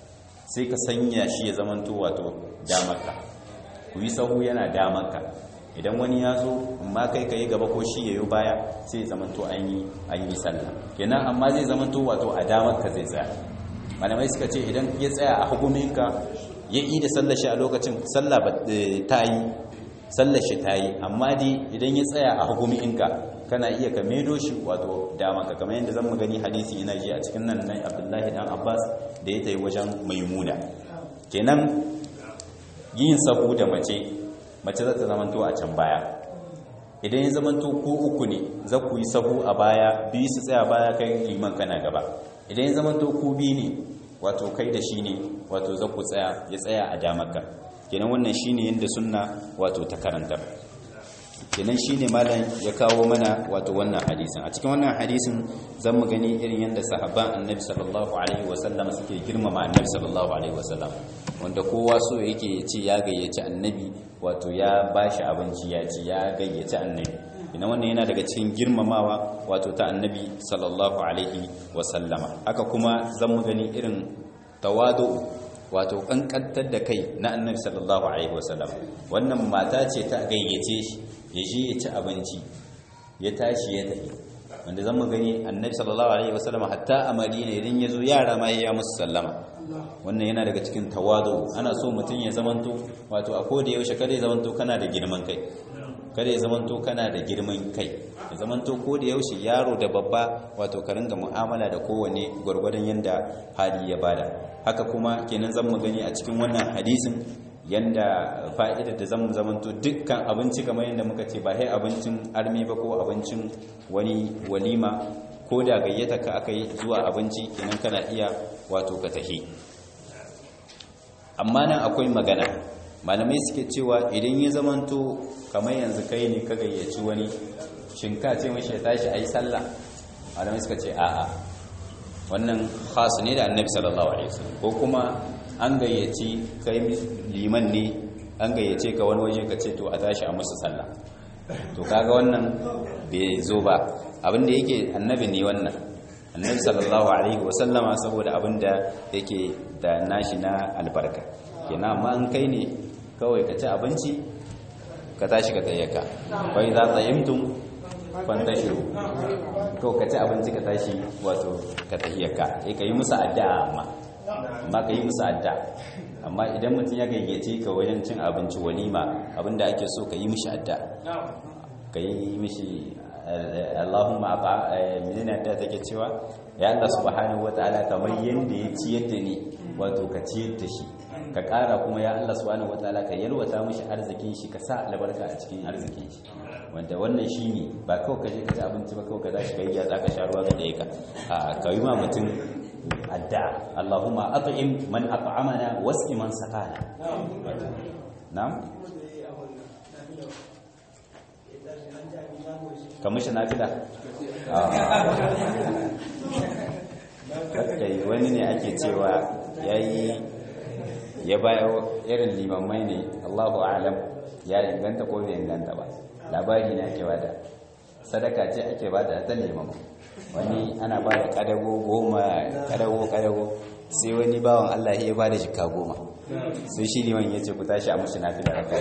sai ka sanya shi ya zamanto wato damarka ku yi sahu yana damarka idan wani ya zo amma kai ka yi gaba ko shi ya yi baya sai ya zamanto an yi an yi sallah kenan amma zai zamanto wato a damar ka zai tsaya malamai suka ce idan ya tsaya a hukuminka ya yi da sallar shi a lokacin sallah ta yi sallar shi ta yi amma dai idan ya tsaya a hukuminka kana iya ka medo shi wato dama ka kamar yadda zan gani hadisi ina ji a cikin nan nan abdullahi dan abbas da ya tayi wajen maimuna kenan yin sahu da mace mace za ta zamanto a can baya idan ya zamanto ko uku ne za ku yi sahu a baya biyu su tsaya baya kai liman kana gaba idan ya zamanto ku biyu ne wato kai da shi ne wato za ku tsaya ya tsaya a damarka kenan wannan shi ne yadda sunna wato ta karanta kenan shi ne malam ya kawo mana wato wannan hadisin a cikin wannan hadisin zan mu gani irin yadda sahabban annabi sallallahu alaihi wasallam suke girmama annabi sallallahu alaihi wasallam wanda kowa so yake ya ce ya gayyaci annabi wato ya bashi abinci ya ce ya gayyaci annabi ina wannan yana daga cikin girmamawa wato ta annabi sallallahu alaihi wasallama haka kuma zan mu gani irin tawadu wato kankantar da kai na annabi sallallahu alaihi wasallam wannan mata ce ta gayyace shi ya je ya ci abinci ya tashi ya tafi wanda zan mu gani annabi sallallahu alaihi wasallam hatta a madina idan ya zo yara ma ya musu sallama wannan yana daga cikin tawadu ana so mutum ya zamanto wato a koda yaushe kada ya zamanto kana da girman kai kada ya zamanto kana da girman kai ya zamanto ko da yaushe yaro da babba wato ka ringa mu'amala da kowane gwargwadon yanda hali ya bada haka kuma kenan zan mu gani a cikin wannan hadisin yanda fa'ida da zan zamanto dukkan abinci kamar yanda muka ce ba sai abincin armi ba ko abincin wani walima ko da gayyata ka aka yi zuwa abinci kenan kana iya wato ka tahi amma nan akwai magana malamai suke cewa idan ya zamanto kamar yanzu kai ne ka gayyaci wani shinka ce mashi ya tashi a yi sallah malamai suka ce a'a wannan khasu ne da annabi sallallahu alaihi wasallam ko kuma an gayyaci kai liman ne an gayyace ka wani waje ka ce to a tashi a musu sallah to kaga wannan bai zo ba abinda yake annabi ne wannan annabi sallallahu alaihi wasallama saboda abinda yake da nashi na albarka kenan amma an kai ne kawai ka ci abinci ka tashi ka tsayyaka bai za tsayimtum fantashiru kawai ka ci abinci ka tashi wato ka tahiyyaka ka yi musu addu'a amma amma ka yi musu addu'a amma idan mutum ya gayyace ka wajen cin abinci walima abinda ake so ka yi mishi addu'a ka yi mishi Allahumma aba menene da take cewa ya Allah subhanahu wataala kamar yanda ya ciyar da ni wato ka ciyar da shi ka ƙara kuma ya Allah subhanahu wataala ka yalwata mishi arzikin shi ka sa albarka a cikin arzikin shi wanda wannan shine ba kawai ka je ka ci abinci ba kawai ka tashi kai ya ka sha ruwa ga daya ka a ka yi ma mutum adda Allahumma at'im man at'amana wasqi man saqana na'am kamar shi nafila kai wani ne ake cewa yayi ya bayo irin limammai ne Allahu a'lam ya inganta ko bai inganta ba labari ne ake bada sadaka ce ake bada ta limam wani ana bada kadago goma kadago kadago sai wani bawan Allah ya bada jika goma sai shi liman ya ce ku tashi a mushi nafila rakai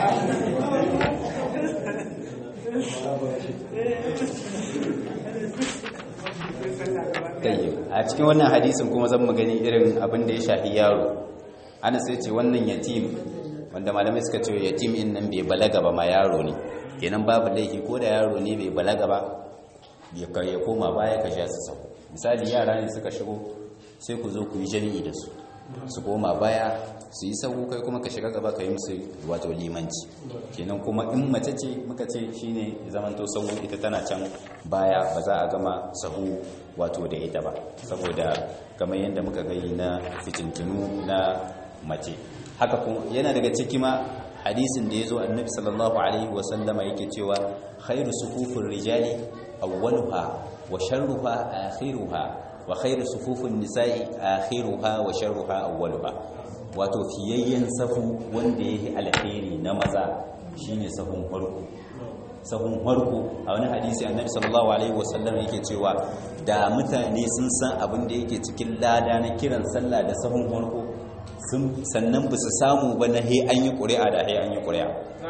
a cikin wannan hadisin kuma zan magani irin abin da ya shafi yaro ana sai ce wannan yatim wanda malamai suka ce yatim in nan bai balaga ba ma yaro ne kenan babu laifi ko da yaro ne bai balaga ba ya koma baya ka sha su sau misali yara ne suka shigo sai ku zo ku yi jami'i da su su koma baya su yi sahu kai kuma ka shiga gaba ka yi musu wato limanci kenan kuma in mace ce muka ce shine zamanto sahu ita tana can baya ba za a gama sahu wato da ita ba saboda kamar yadda muka gani na fitintinu na mace haka kuma yana daga ciki ma hadisin da ya zo annabi sallallahu alaihi wasallama yake cewa khairu sufufin rijali awwaluha wa sharruha akhiruha wa khairu sufufin nisa'i akhiruha wa sharruha awwaluha wato fiyayyen safu wanda yake alheri na maza shine safun farko sahun farko a wani hadisi annabi sallallahu alaihi wasallam yake cewa da mutane sun san abin da yake cikin lada na kiran sallah da sahun farko sannan ba su samu ba na he an yi ƙuri'a da he an yi ƙuri'a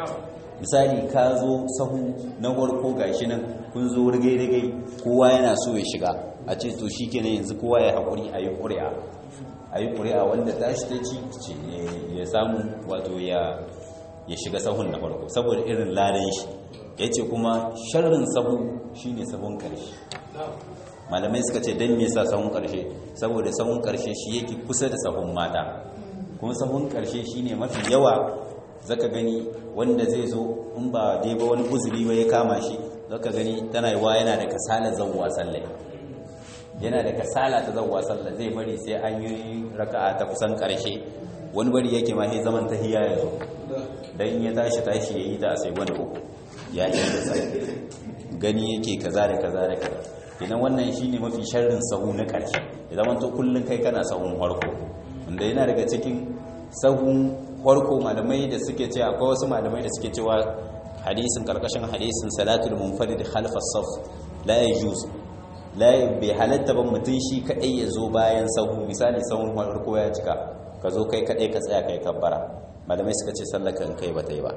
misali ka zo sahu na farko gashi nan kun zo rigai-rigai kowa yana so ya shiga a ce to shi kenan yanzu kowa ya haƙuri a yi ƙuri'a a yi ƙuri'a wanda tashi ta ci ya samu wato ya shiga sahun na farko saboda irin ladan shi ya ce kuma sharrin sahu shine sahun ƙarshe malamai suka ce don me sa sahun ƙarshe saboda sahun ƙarshe shi yake kusa da sahun mata kuma sahun ƙarshe shine mafi yawa zaka gani wanda zai zo in ba dai ba wani uzuri ba ya kama shi zaka gani tana yiwa yana da kasala zawwa sallai yana da kasala ta zawwa sallah zai bari sai an yi raka'a ta kusan ƙarshe wani bari yake ma sai zaman tahiyya ya zo dan in ya tashi tashi yayi ta sai wani uku ya yi da sai gani yake kaza da kaza da kaza idan wannan shine mafi sharrin sahu na ƙarshe ya zama to kullun kai kana sahun farko wanda yana daga cikin sahun farko malamai da suke cewa akwai wasu malamai da suke cewa hadisin karkashin hadisin salatul munfarid khalfa saf la yajuz la bi halatta ban mutun shi kadai ya zo bayan sahu misali sahun farko ya cika ka zo kai kadai ka tsaya kai kabbara malamai suka ce sallar kan kai bata yi ba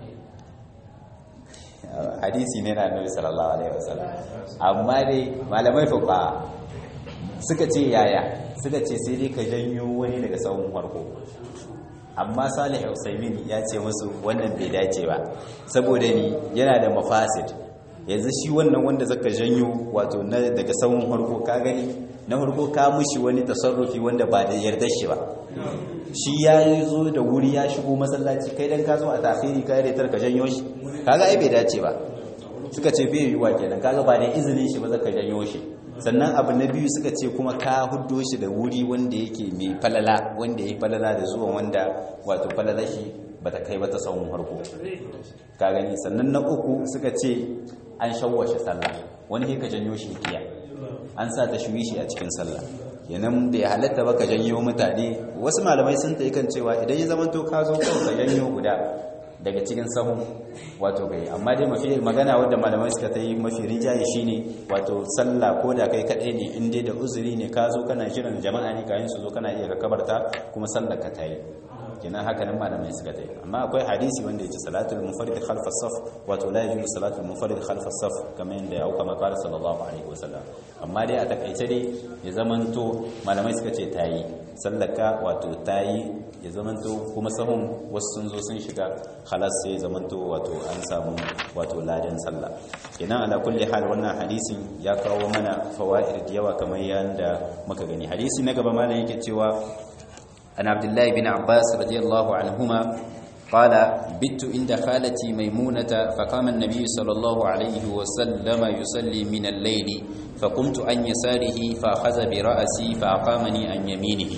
hadisi ne na annabi sallallahu alaihi wasallam amma dai malamai fuqa suka ce yaya suka ce sai dai ka janyo wani daga sahun farko amma salih usaimin ya ce musu wannan bai dace ba saboda ni yana da mafasid yanzu shi wannan wanda zaka janyo wato na daga sahun farko ka gani na farko ka mushi wani tasarrufi wanda ba da yarda shi ba shi ya zo da wuri ya shigo masallaci kai dan ka zo a tafiri ka yare ka janyo shi kaga ai bai dace ba suka ce bai yiwa kenan kaga ba da izinin shi ba zaka janyo shi sannan abu na biyu suka ce kuma ka huddo shi da wuri wanda yake mai falala wanda ya falala da zuwa wanda wato falala shi bata kai ba ta tsawon harko ka gani sannan na uku suka ce an shawwashe sallah wani ka janyo shi kiya an sa ta shuyi shi a cikin sallah kenan bai halatta ba ka janyo mutane wasu malamai sun ta kan cewa idan ya zama to ka zo kawai ka janyo guda daga cikin sahun wato gai amma dai mafi magana wadda malamai suka ta yi mafi rinjaye shine wato sallah ko da kai kaɗai ne in dai da uzuri ne ka zo kana jiran jama'a ne kayan su zo kana iya ka kabarta kuma sallar ka ta yi kenan haka nan malamai suka ta yi amma akwai hadisi wanda yake salatul munfarid khalf as-saf wato la yajuzu salatul munfarid khalf as-saf kamar yadda ya auka makar sallallahu alaihi wasallam amma dai a takaice dai ya zamanto malamai suka ce ta yi sallaka wato ta yi ya zamanto kuma sahun wasu sun zo sun shiga halas sai ya zamanto wato an samu wato ladan sallah kenan ala kulli hal wannan hadisin ya kawo mana fawaid da yawa kamar yanda muka gani hadisi na gaba malam yake cewa an abdullahi bin abbas radiyallahu anhuma قال بت عند خالتي ميمونة فقام النبي صلى الله عليه وسلم يصلي من الليل فقمت عن يساره فأخذ برأسي فأقامني عن يمينه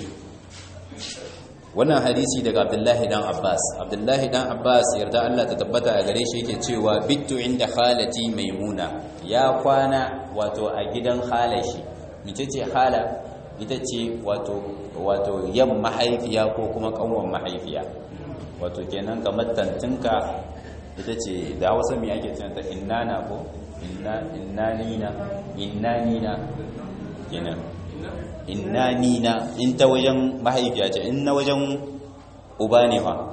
wannan hadisi daga abdullahi dan abbas abdullahi dan abbas yarda allah ta tabbata a gare shi yake cewa bittu inda khalati maimuna ya kwana wato a gidan khalashi mace ce hala ita ce wato wato yan mahaifiya ko kuma kanwan mahaifiya wato kenan kamar tantinka ita ce da hausa mai ake tunanta innana ko innanina innanina kenan innanina in ta wajen mahaifiya ce in na wajen uba ne fa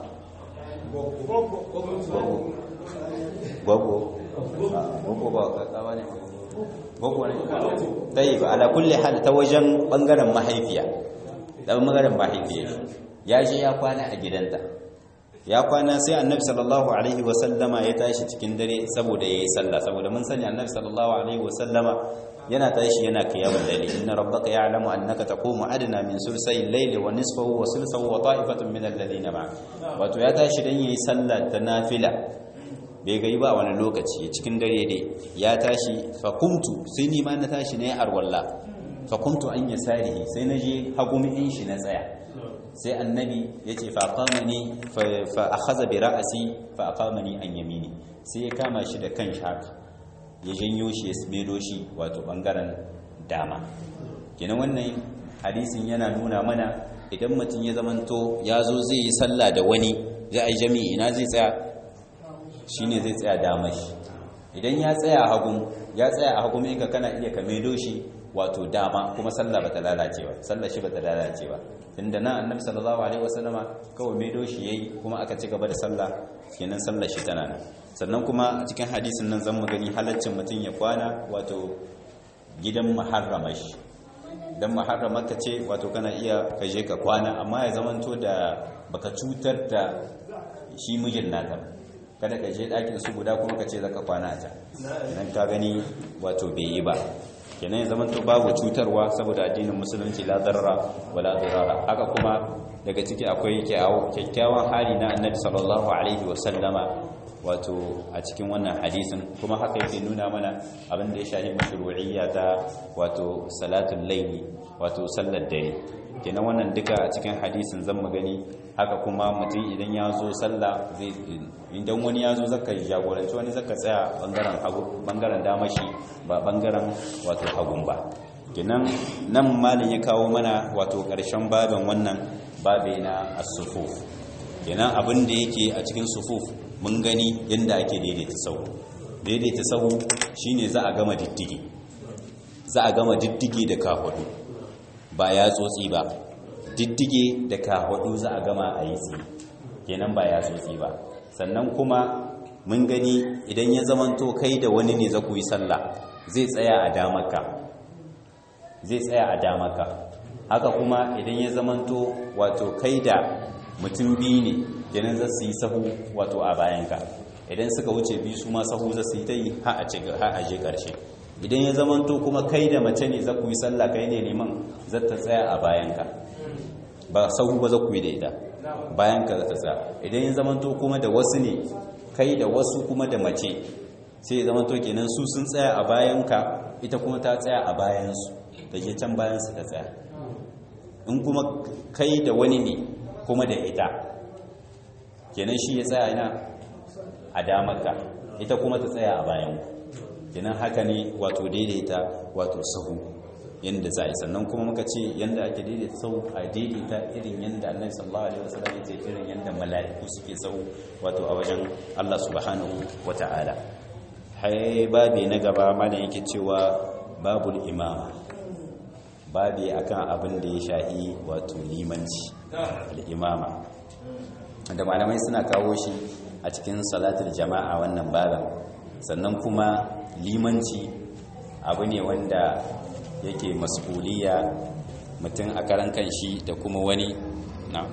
gwaggo gwaggo ba kakawa ne gwaggo ne ta yi ba ala kulle hal ta wajen bangaren mahaifiya da bangaren mahaifiya ya je ya kwana a gidanta ya kwana sai annabi sallallahu alaihi wasallama ya tashi cikin dare saboda yayi sallah saboda mun sani annabi sallallahu alaihi wasallama yana tashi yana qiyamul layli inna rabbaka ya'lamu annaka taqumu adna min sulsayil layli wa nisfahu wa sulsahu wa ta'ifatun min alladhina ma'a wato ya tashi dan yayi sallah ta nafila bai gai ba wani lokaci cikin dare dai ya tashi fa kumtu sai ni ma na tashi ne arwalla fa kumtu an yasarihi sai na je hagumin shi na tsaya sai annabi ya ce faƙamani fa a haza bi ra'asi fa a ƙamani an yamini sai ya kama shi da kan shaka ya janyo shi ya smedo shi wato ɓangaren dama kenan wannan hadisin yana nuna mana idan mutum ya zamanto ya zo zai yi sallah da wani za a yi jami'i ina zai tsaya shi ne zai tsaya dama shi idan ya tsaya a hagun ya tsaya a hagun inka kana iya ka medo shi wato dama kuma sallah bata lalace ba sallah shi bata lalace ba tunda nan annabi sallallahu alaihi wasallama kawai mai doshi yayi kuma aka ci gaba da sallah kenan sallar shi tana nan sannan kuma a cikin hadisin nan zan gani halaccin mutum ya kwana wato gidan muharrama shi dan muharrama ka ce wato kana iya ka je ka kwana amma ya zamanto da baka cutar da shi mijin naka kada ka je ɗakin su guda kuma ka ce zaka kwana a can idan ka gani wato bai yi ba kenan ya zama to babu cutarwa saboda addinin musulunci la darara wala dirara haka kuma daga ciki akwai kyakkyawan hali na annabi sallallahu alaihi wa sallama wato a cikin wannan hadisin kuma haka yake nuna mana abin da ya shahi mashru'iyya ta wato salatul layli wato sallar dare kenan wannan duka a cikin hadisin zan magani haka kuma mutum idan ya zo sallah zai idan wani ya zo zaka jagoranci wani zaka tsaya bangaren hagu bangaren damashi ba bangaren wato hagun ba kenan nan malin ya kawo mana wato karshen babin wannan babe na as-sufuf kenan abin da yake a cikin sufuf mun gani yadda ake daidaita sahu daidaita sahu shine za a gama diddigi za a gama diddigi da kafaɗu ba ya tsotsi ba diddige da kahwadu za a gama a yi tsaye kenan ba ya tsotsi ba sannan kuma mun gani idan ya zamanto kai da wani ne za ku yi sallah zai tsaya a damaka zai tsaya a damaka haka kuma idan ya zamanto wato kai da mutum biyu ne kenan za su yi sahu wato a bayanka idan suka wuce biyu su ma sahu za su yi ta yi ha a je ƙarshe idan ya zamanto kuma kai da mace ne za ku yi sallah kai ne neman za ta tsaya a bayanka ba sahu ba za ku yi da ita bayanka za ta tsaya idan ya zamanto kuma da wasu ne kai da wasu kuma da mace sai ya zamanto kenan su sun tsaya a bayanka ita kuma ta tsaya a bayansu da ke can bayansu ta tsaya in kuma kai da wani ne kuma da ita kenan shi ya tsaya ina a damarka ita kuma ta tsaya a bayanku kenan haka ne wato daidaita wato sahu yadda za a yi sannan kuma muka ce yadda ake daidaita sahu a daidaita irin yadda annabi sallallahu alaihi wasallam ya ce irin yadda mala'iku suke sahu wato a wajen Allah subhanahu wata'ala hai babi na gaba malam yake cewa babul imama babi akan abin da ya shahi wato limanci al-imama da malamai suna kawo shi a cikin salatul jama'a wannan babin sannan kuma limanci abu ne wanda yake mas'uliya mutum a karan kanshi da kuma wani na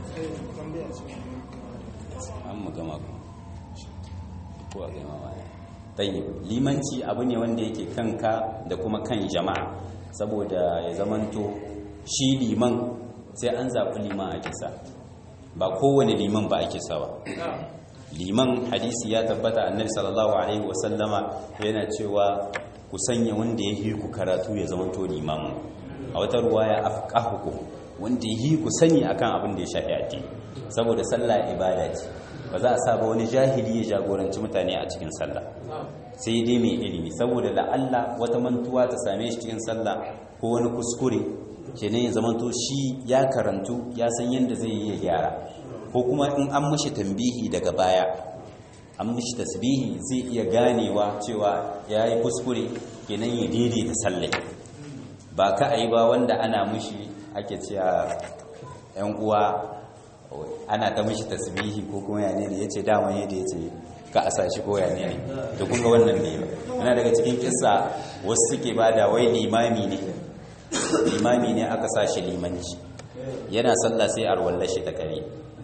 an mu gama ko a gama wani tayyib limanci abu ne wanda yake kanka da kuma kan jama'a saboda ya zamanto shi liman sai an zaɓi liman a kisa ba kowane liman ba ake sawa liman hadisi ya tabbata annabi sallallahu alaihi wasallama yana cewa ku sanya wanda ya yi ku karatu ya zama to limamin a wata ruwaya afqahukum wanda ya yi ku sani akan abin da ya shafi addini saboda sallah ibada ce ba za a saba wani jahili ya jagoranci mutane a cikin sallah sai dai mai ilimi saboda la'alla wata mantuwa ta same shi cikin sallah ko wani kuskure kenan ya zama to shi ya karantu ya san yadda zai yi ya gyara ko kuma in an mashi tambihi daga baya an mashi tasbihi zai iya ganewa cewa ya yi kuskure kenan ya daidaita sallai ba ka a yi ba wanda ana mashi ake cewa yan uwa ana ta mashi tasbihi ko kuma yane ne ya ce daman yadda ya ce ka a sashi ko yane ne da kunga wannan ne yana daga cikin kisa wasu suke ba da wai limami ne limami ne aka sa shi limanci yana sallah sai arwallar shi ta kare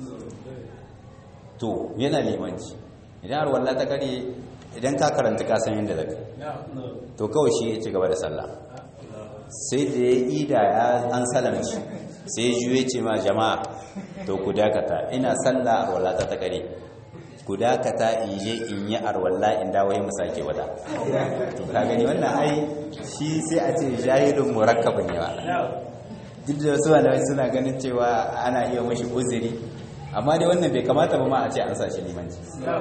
to yana limanci idan arwallar ta kare idan ka karanta ka san yadda zaka to kawai shi ya ci gaba da sallah sai da ya ida ya an salamci sai ya juye ce ma jama'a to ku dakata ina sallah arwallar ta ta kare ku dakata in je in yi arwalla in dawo mu sake wata to ka gani wannan ai shi sai a ce jahilun murakkab ne ba duk da wasu malamai suna ganin cewa ana iya mashi uzuri amma dai wannan bai kamata ba ma a ce an sa shi limanci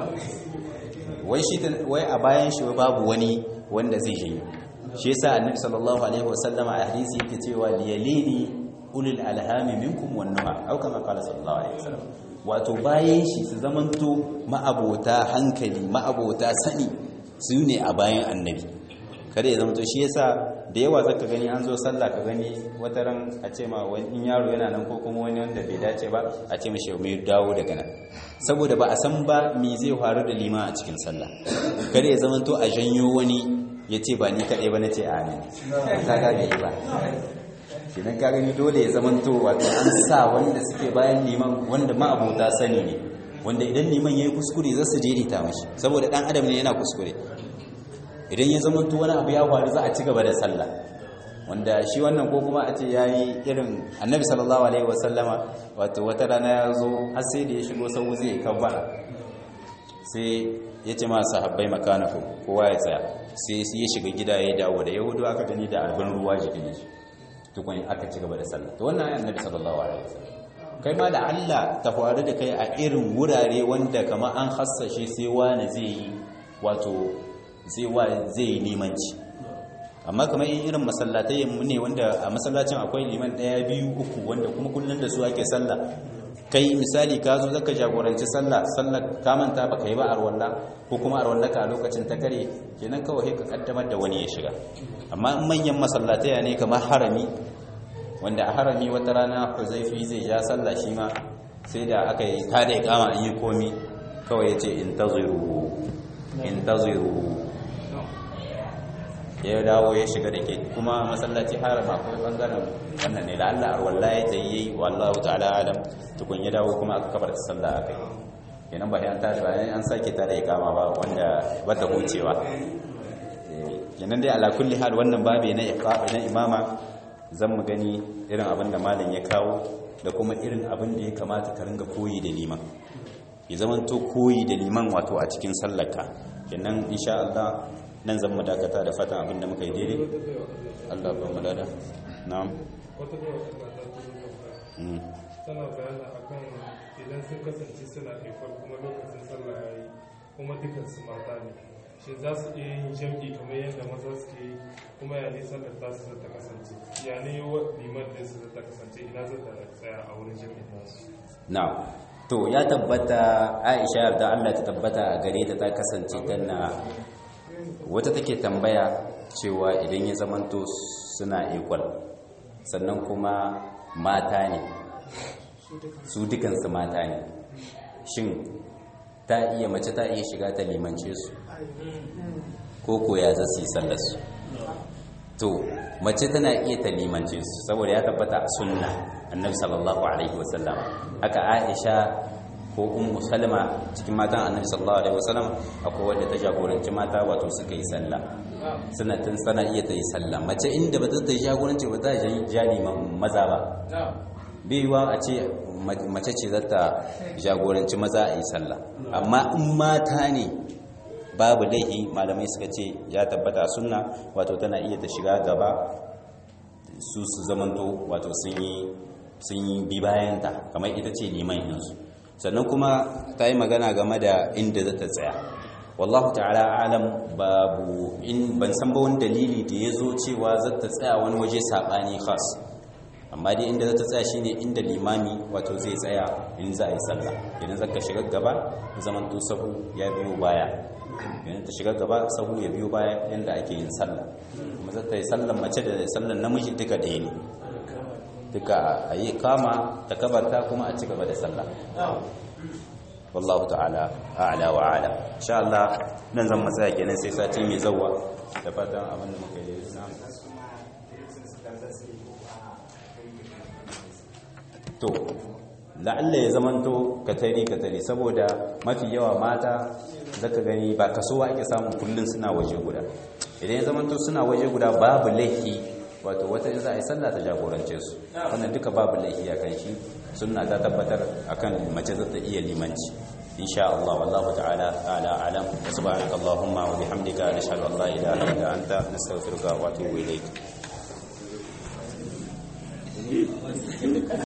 wai shi wai a bayan shi babu wani wanda zai je shi yasa annabi sallallahu alaihi wasallama a hadisi yake cewa liyalini ulul alhami minkum wan nuha au kama qala sallallahu alaihi wasallam wato bayan shi su zamanto ma'abota hankali ma'abota sani su ne a bayan annabi kada ya zamanto shi yasa da yawa zaka gani an zo sallah ka gani wata ran a ce ma wani yaro yana nan ko kuma wani wanda bai dace ba a ce mishi mai dawo daga nan saboda ba a san ba me zai faru da lima a cikin sallah kada ya zamanto a janyo wani ya ce ba ni kaɗai ba na ce amin ka gane ba kenan ka gani dole ya zamanto wato an sa wanda suke bayan liman wanda ma'abota sani ne wanda idan liman ya yi kuskure za su daidaita mashi saboda ɗan adam ne yana kuskure idan ya zamanto wani abu ya faru za a ci gaba da sallah wanda shi wannan ko kuma a ce ya yi irin annabi sallallahu alaihi wasallama wato wata rana ya zo har sai da ya shigo sau zai kabbara sai ya ce masu habbai makanaku kowa ya tsaya sai ya shiga gida ya dawo da yahudu aka gani da albin ruwa jikin shi tukun aka ci gaba da sallah to wannan ayan annabi sallallahu alaihi wasallam kai ma da Allah ta faru da kai a irin wurare wanda kamar an hassashe sai wani zai yi wato zai wa zai yi limanci amma kamar irin masallatai mu ne wanda a masallacin akwai liman daya biyu uku wanda kuma kullun da su ake sallah kai misali ka zo zaka jagoranci sallah sallar ka manta baka yi ba arwalla ko kuma arwalla ka a lokacin ta kare kenan kawai ka kaddamar da wani ya shiga amma in manyan masallatai ne kamar harami wanda a harami wata rana huzaifi zai ja sallah shi ma sai da aka yi ta da ikama an yi komi kawai ya ce intaziru intaziru ya dawo ya shiga da ke kuma masallaci harama akwai bangaren wannan ne da Allah arwalla ya ta yi wallahu ta'ala alam tukun ya dawo kuma aka kabar sallah akai kenan ba an tashi ba an sake ta da ikama ba wanda bata hucewa kenan dai ala kulli hal wannan babe na iqaba na imama zan mu gani irin abin da malam ya kawo da kuma irin abin da ya kamata ka ringa koyi da liman ya zaman to koyi da liman wato a cikin sallarka kenan insha Allah nan zan mu dakata da fatan abin da muka yi daidai Allah ba mu dada na'am wata da wata tana bayani akan idan sun kasance suna haifar kuma lokacin sallah ya yi kuma dukansu mata ne shi za su iya yin jam'i kamar yadda maza suke yi kuma ya ne sallar ta su ta kasance ya ne wa liman da su ta kasance ina zata tsaya a wurin jam'in nasu na'am to ya tabbata Aisha da Allah ta tabbata a gare ta ta kasance tana wata take tambaya cewa idan ya zamanto suna equal sannan kuma mata ne su dukansu mata ne shin ta iya mace ta iya shiga ta limance su ko koya za su yi sallarsu to mace tana iya ta limance su saboda ya tabbata a sunna annabi sallallahu alaihi wasallam haka aisha ko ummu salma cikin matan annabi sallallahu alaihi wasallam akwai wanda ta jagoranci mata wato suka yi sallah suna tun sana iya ta yi sallah mace inda ba ta yi jagoranci ba ta jali maza ba baiwa a ce mace ce za ta jagoranci maza a yi sallah amma in mata ne babu laihi malamai suka ce ya tabbata sunna wato tana iya ta shiga gaba su su zamanto wato sun yi bi bayanta kamar ita ce liman yanzu sannan kuma ta yi magana game da inda za ta tsaya wallahu ta'ala alam babu in ban san ba wani dalili da ya zo cewa za ta tsaya wani waje saɓani khas amma dai inda za ta tsaya shine inda limami wato zai tsaya in za a yi sallah idan zaka shiga gaba zaman to sahu ya biyo baya idan ta shiga gaba sahu ya biyo baya yanda ake yin sallah kuma za ta yi sallan mace da sallan namiji duka ɗaya ne duka a yi kama ta kabarta kuma a ci gaba da sallah wallahu ta'ala a'la wa a'la insha Allah nan zan matsaya kenan sai sati mai zawwa da fatan abin da muka yi na to la'alla ya zamanto katari katari saboda mafi yawa mata zaka gani ba kasowa ake samun kullun suna waje guda idan ya zamanto suna waje guda babu laifi wato wata in za a yi sallah ta jagorance su wannan duka babu laifi a kan shi sunna ta tabbatar akan mace za ta iya limanci insha Allah wallahu ta'ala ala alam subhanaka allahumma wa bihamdika nashhadu an la ilaha illa anta nastaghfiruka wa atubu ilayk